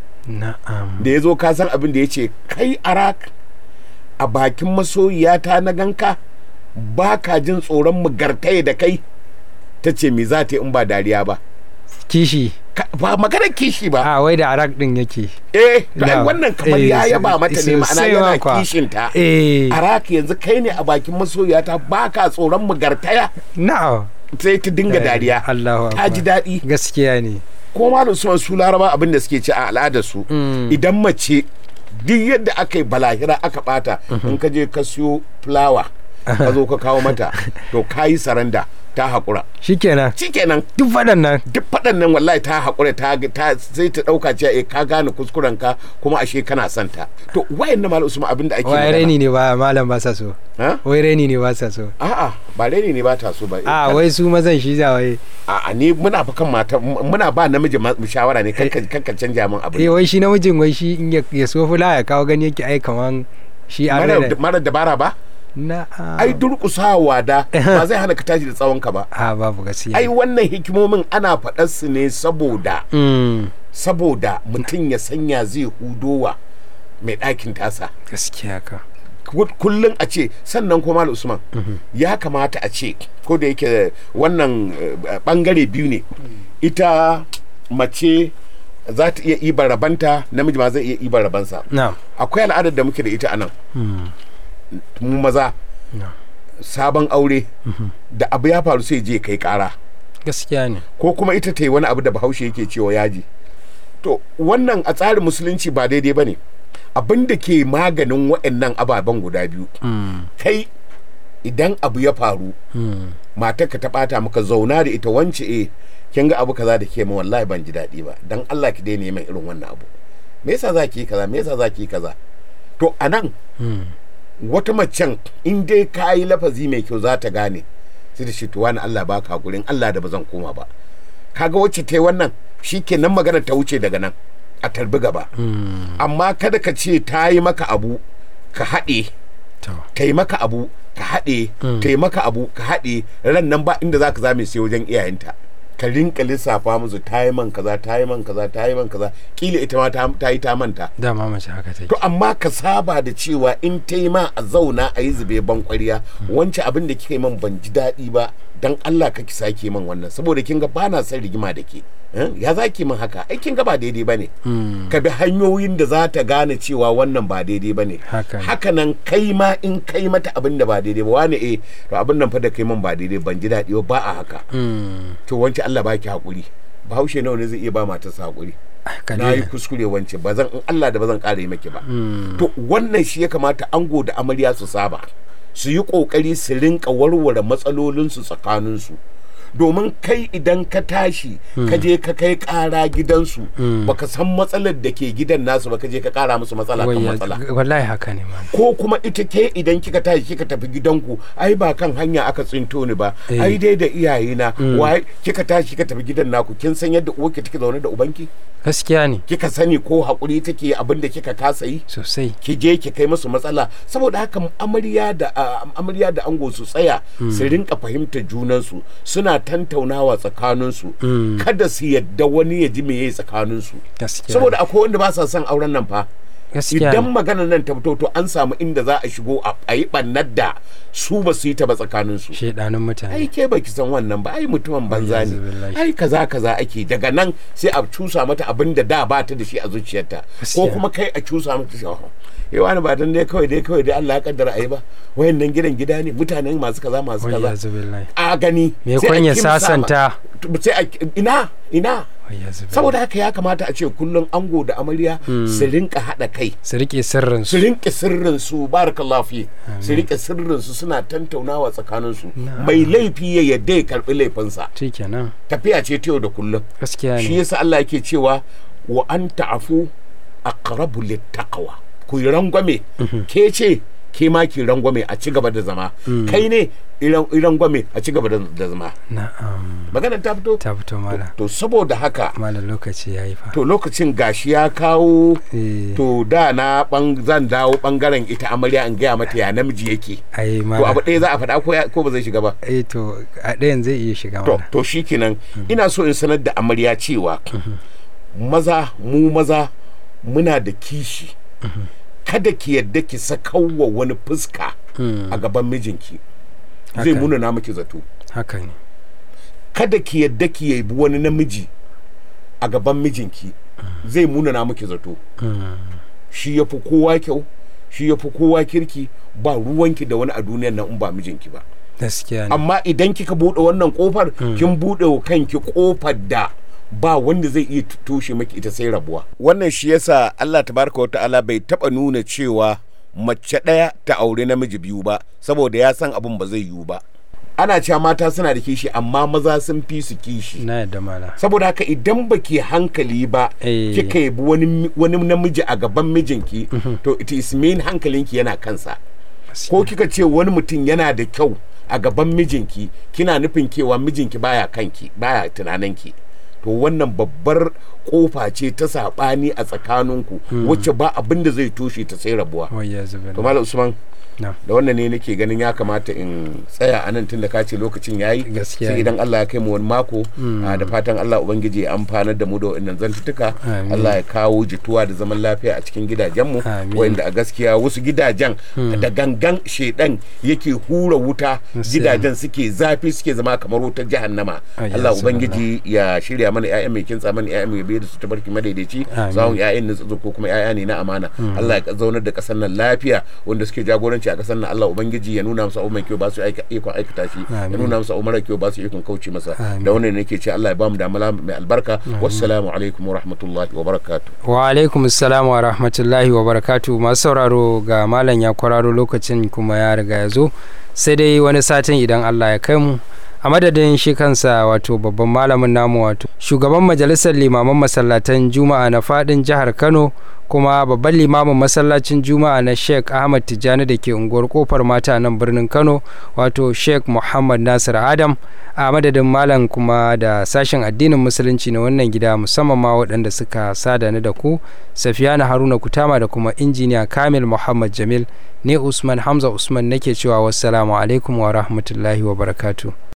na'am da ya zo ka san abin da ya ce kai arak a bakin masoyiyata na ganka ba ka jin tsoron mu gartaye da kai ta ce me za ta yi in ba dariya ba kishi Ka- ba maganar kishi ba a wai da arak din yake eh to ai Da. wannan kamar Eh, ya yaba mata ne ma'ana sosai yana ma kwa. kishinta eh araki yanzu kai ne a bakin masoyata ba ka tsoron mu gartaya na'am sai ta dinga dariya Allahu ta ji akbar daɗi gaskiya ne ko ma da suwan su laraba abin da suke ci a al'adar su Mm. idan mace duk yadda aka yi balahira aka bata in ka je ka siyo fulawa ka zo ka kawo mata to ka yi saranda ta haƙura shikenan shikenan duk waɗannan duk faɗan nan wallahi ta haƙura ta, ta sai ta ɗauka cewa eh ka gane kuskuren ka kuma ashe kana son ta to wayan na malam usman abin da ake wai magana raini ne ba malam ba sa so ha? wai raini ne ba sa so a'a ba raini ne ba ta so ba a wai su mazan shi za wai a'a ni muna fa kan mata muna ba namiji ma- shawara ne kanka kanka canja min abu eh wai shi namijin wai shi in ya- ya so fula ya kawo gani yake ai kaman shi an mara raina mara dabara ba na ai durƙusawa da ba zai hana ka tashi da tsawon ka ba a babu gaskiya ai wannan hikimomin ana faɗar su ne saboda Mm, saboda mutum ya sanya zai hudowa mai ɗakin tasa gaskiya ka Ku- kullum a ce sannan kuma Malam usman ya kamata a ce ko da yake wannan eh, bangare biyu ne ita mace za ta iya ibar rabanta namiji ma zai iya ibar rabansa na akwai al'adar da muke da ita anan mu maza na sabon aure da abu ya faru sai je kai kara gaskiya ne ko kuma ita ta yi wani abu da bahaushe yake cewa yaji to wannan a tsarin musulunci ba daidai ba ne abin da ke maganin waɗannan ababen guda biyu Mm, kai idan abu ya faru mm, matarka ta bata maka zauna da ita wance eh kin ga abu kaza da ke min wallahi ban ji daɗi ba dan Allah ki daina min irin wannan abu me yasa za ki yi kaza me yasa za ki yi kaza to anan mm. wata macen in dai ka yi lafazi mai kyau za ta gane sai da shi to wani Allah baka hakurin Allah da ba zan koma ba kaga wacce ta yi wannan shikenan magana ta wuce daga nan a tarbi gaba amma kada ka ce ta yi maka abu ka haɗe to ta yi maka abu ka haɗe ta yi maka abu ka haɗe ran nan ba inda za ka zame sai wajen iyayenta ka rinka lissafa musu ta yi man kaza ta yi man kaza ta yi man kaza kila ita ma ta ta yi ta manta dama mace haka take to amma ka saba da cewa in ta yi ma a zauna a yi zube ban kwariya wancan abin da kika yi man ban ji daɗi ba dan Allah ka ki sake min wannan saboda kin ga bana son rigima da ke eh, ya za ki min haka ai kin ga ba daidai bane ka bi hanyoyin da za ta gane cewa wannan ba daidai bane Haka ne. haka nan kai ma in kai mata abin da ba daidai ba wani eh to abin nan fa da kai min ba daidai ban ji daɗi ba ba a haka Mm. to wance Allah baki hakuri bahaushe nawa ne zai iya ba matarsa hakuri Haka na yi ne. kuskure wance ba zan in Allah da ba zan ƙara yi maki ba to wannan shi ya kamata ango da amarya su saba su yi ƙoƙari su rinka warware matsalolinsu tsakaninsu domin kai idan ka tashi ka je ka kai ƙara gidansu baka san matsalar da ke gidan nasu ba ka je ka ƙara musu matsala kan Wai matsala ya- wallahi haka ne malam ko kuma ita ke idan kika tashi kika tafi gidanku ai ba kan hanya aka tsinto ni ba Eh. ai dai da iyayena wai kika tashi kika tafi gidan naku kin san yadda uwarki take zaune da ubanki gaskiya ne kika sani ko hakuri take abin da kika kasa yi sosai ki je ki kai musu matsala saboda haka amarya da a- amarya da ango su tsaya su rinka fahimtar junansu suna tantaunawa tsakaninsu kada su yadda wani ya ji me yayi tsakaninsu gaskiya saboda akwai wanda ba sa son auren nan fa gaskiya idan ne. maganar nan ta fito to an samu inda za a shigo a a yi ɓannar da su ba su yi ta ba tsakaninsu shedanin mutane ai ke baki san wannan ba ai mutumin banza ne Wallahi. ai kaza kaza ake daga nan sai a cusa mata abin da da ba ta da shi a zuciyarta ko Gaskiya. kuma kai a cusa mata shi "Oh, eh wani ba dan dai kawai dai kawai dai Allah ya kaddara ai ba wayannan gidan gida ne mutanen masu kaza masu wai ya kaza zubillahi a gani me sai a kun ya kimsa ma- sasanta sai a ina ina wai ya zubillahi saboda haka ya kamata a ce kullum ango da amarya su rinka haɗa kai su rike sirrin su su rinke sirrin su barakallahu fi su rike sirrin su suna tantaunawa tsakanin su mai laifi ya yadda ya karbi laifinsa shikenan tafiya ce ta yau da kullum gaskiya shi ne yasa Allah yake cewa wa an ta'afu aqrabu littaqwa ku yi rangwame ke ce ke ma ki rangwame a ci gaba da zama kai ne iran rangwame a ci gaba da da zama na'am magana ta fito ta fito mala to saboda haka malam lokaci yayi fa to lokacin gashi ya kawo eh to da na bang zan dawo bangaren ita amarya in gaya mata ya namiji yake ai to mala abu ɗaya za a faɗa ko ya- ko ba zai shiga ba eh to a ɗayan zai iya shiga to mala to shikenan ina so in sanar da amarya cewa maza mu maza muna da kishi kada ki yadda ki sakawa wani fuska a gaban mijinki zai Haka. muna na miki zato haka ne kada ki yadda ki yabi wani namiji a gaban mijinki zai muna na miki zato shi ya fi kowa kyau shi ya fi kowa kirki ba ruwanki da wani a duniyar nan in ba mijinki ba gaskiya ne amma idan kika buɗe wannan kofar kin buɗe wa kanki kofar da ba wanda zai iya toshe maki ita sai rabuwa wannan shi yasa Allah tabaraka wa ta'ala bai taba nuna cewa mace ɗaya ta aure namiji biyu ba saboda ya san abin ba zai yiwu ba ana cewa mata suna da kishi amma maza sun fi su kishi na yadda mala saboda haka idan baki hankali ba Eh. kika yabi wani wani namiji a gaban mijinki to it is mean hankalinki yana kansa ko kika ce wani mutum yana da kyau a gaban mijinki kina nufin cewa mijinki baya kanki baya tunaninki to wannan babbar kofa ce ta saɓani a tsakaninku wacce ba abin da zai toshe ta sai rabuwa wai ya to zubillahi malam usman na da wannan ne nake ganin ya kamata in tsaya a nan tunda ka ce lokacin yayi Gaskiya sai ne. idan Allah ya kai mu wani mako a da fatan Allah ubangiji ya amfanar da mu da wannan zantuttuka Amin. Allah ya kawo jituwa da zaman lafiya a cikin gidajenmu Amin. wanda a gaskiya wasu gidajen da gangan shedan yake hura wuta Gaskiya. gidajen suke zafi suke zama kamar wutar jahannama Ayya, Allah subhanallah. ubangiji ya shirya mana ƴaƴan mai kintsa mana ƴaƴan mai bayar da su tabarki madaidaici Amin. zawon ƴaƴan na tsotso ko kuma ƴaƴa ne na amana Allah ya zaunar da ƙasar nan lafiya wanda suke jagoranci a ƙasar nan Allah ubangiji ya nuna musu abu mai kyau ba su aika ikon aikata shi ya Amin. nuna musu abu mara kyau ba su ikon kauce masa Amin. da wannan nake ce Allah ya bamu damala mai albarka wassalamu alaikum wa rahmatullahi wa barakatuh wa alaikum salam wa rahmatullahi wa barakatu masu sauraro ga malam ya kwararo lokacin kuma ya riga ya zo sai dai wani satin idan allah ya kai mu a madadin shi kansa wato babban malamin namu wato shugaban majalisar limaman masallatan juma'a na fadin jihar kano kuma babban limamin masallacin juma'a na sheikh ahmad tijjani da ke unguwar kofar mata nan birnin kano wato sheikh muhammad nasir adam a madadin malam kuma da sashen addinin musulunci na wannan gida musamman ma waɗanda suka sada ni da ku safiyana haruna kutama da kuma injiniya kamil muhammad jamil ne usman hamza usman nake cewa wassalamu alaikum wa rahmatullahi wa barakatu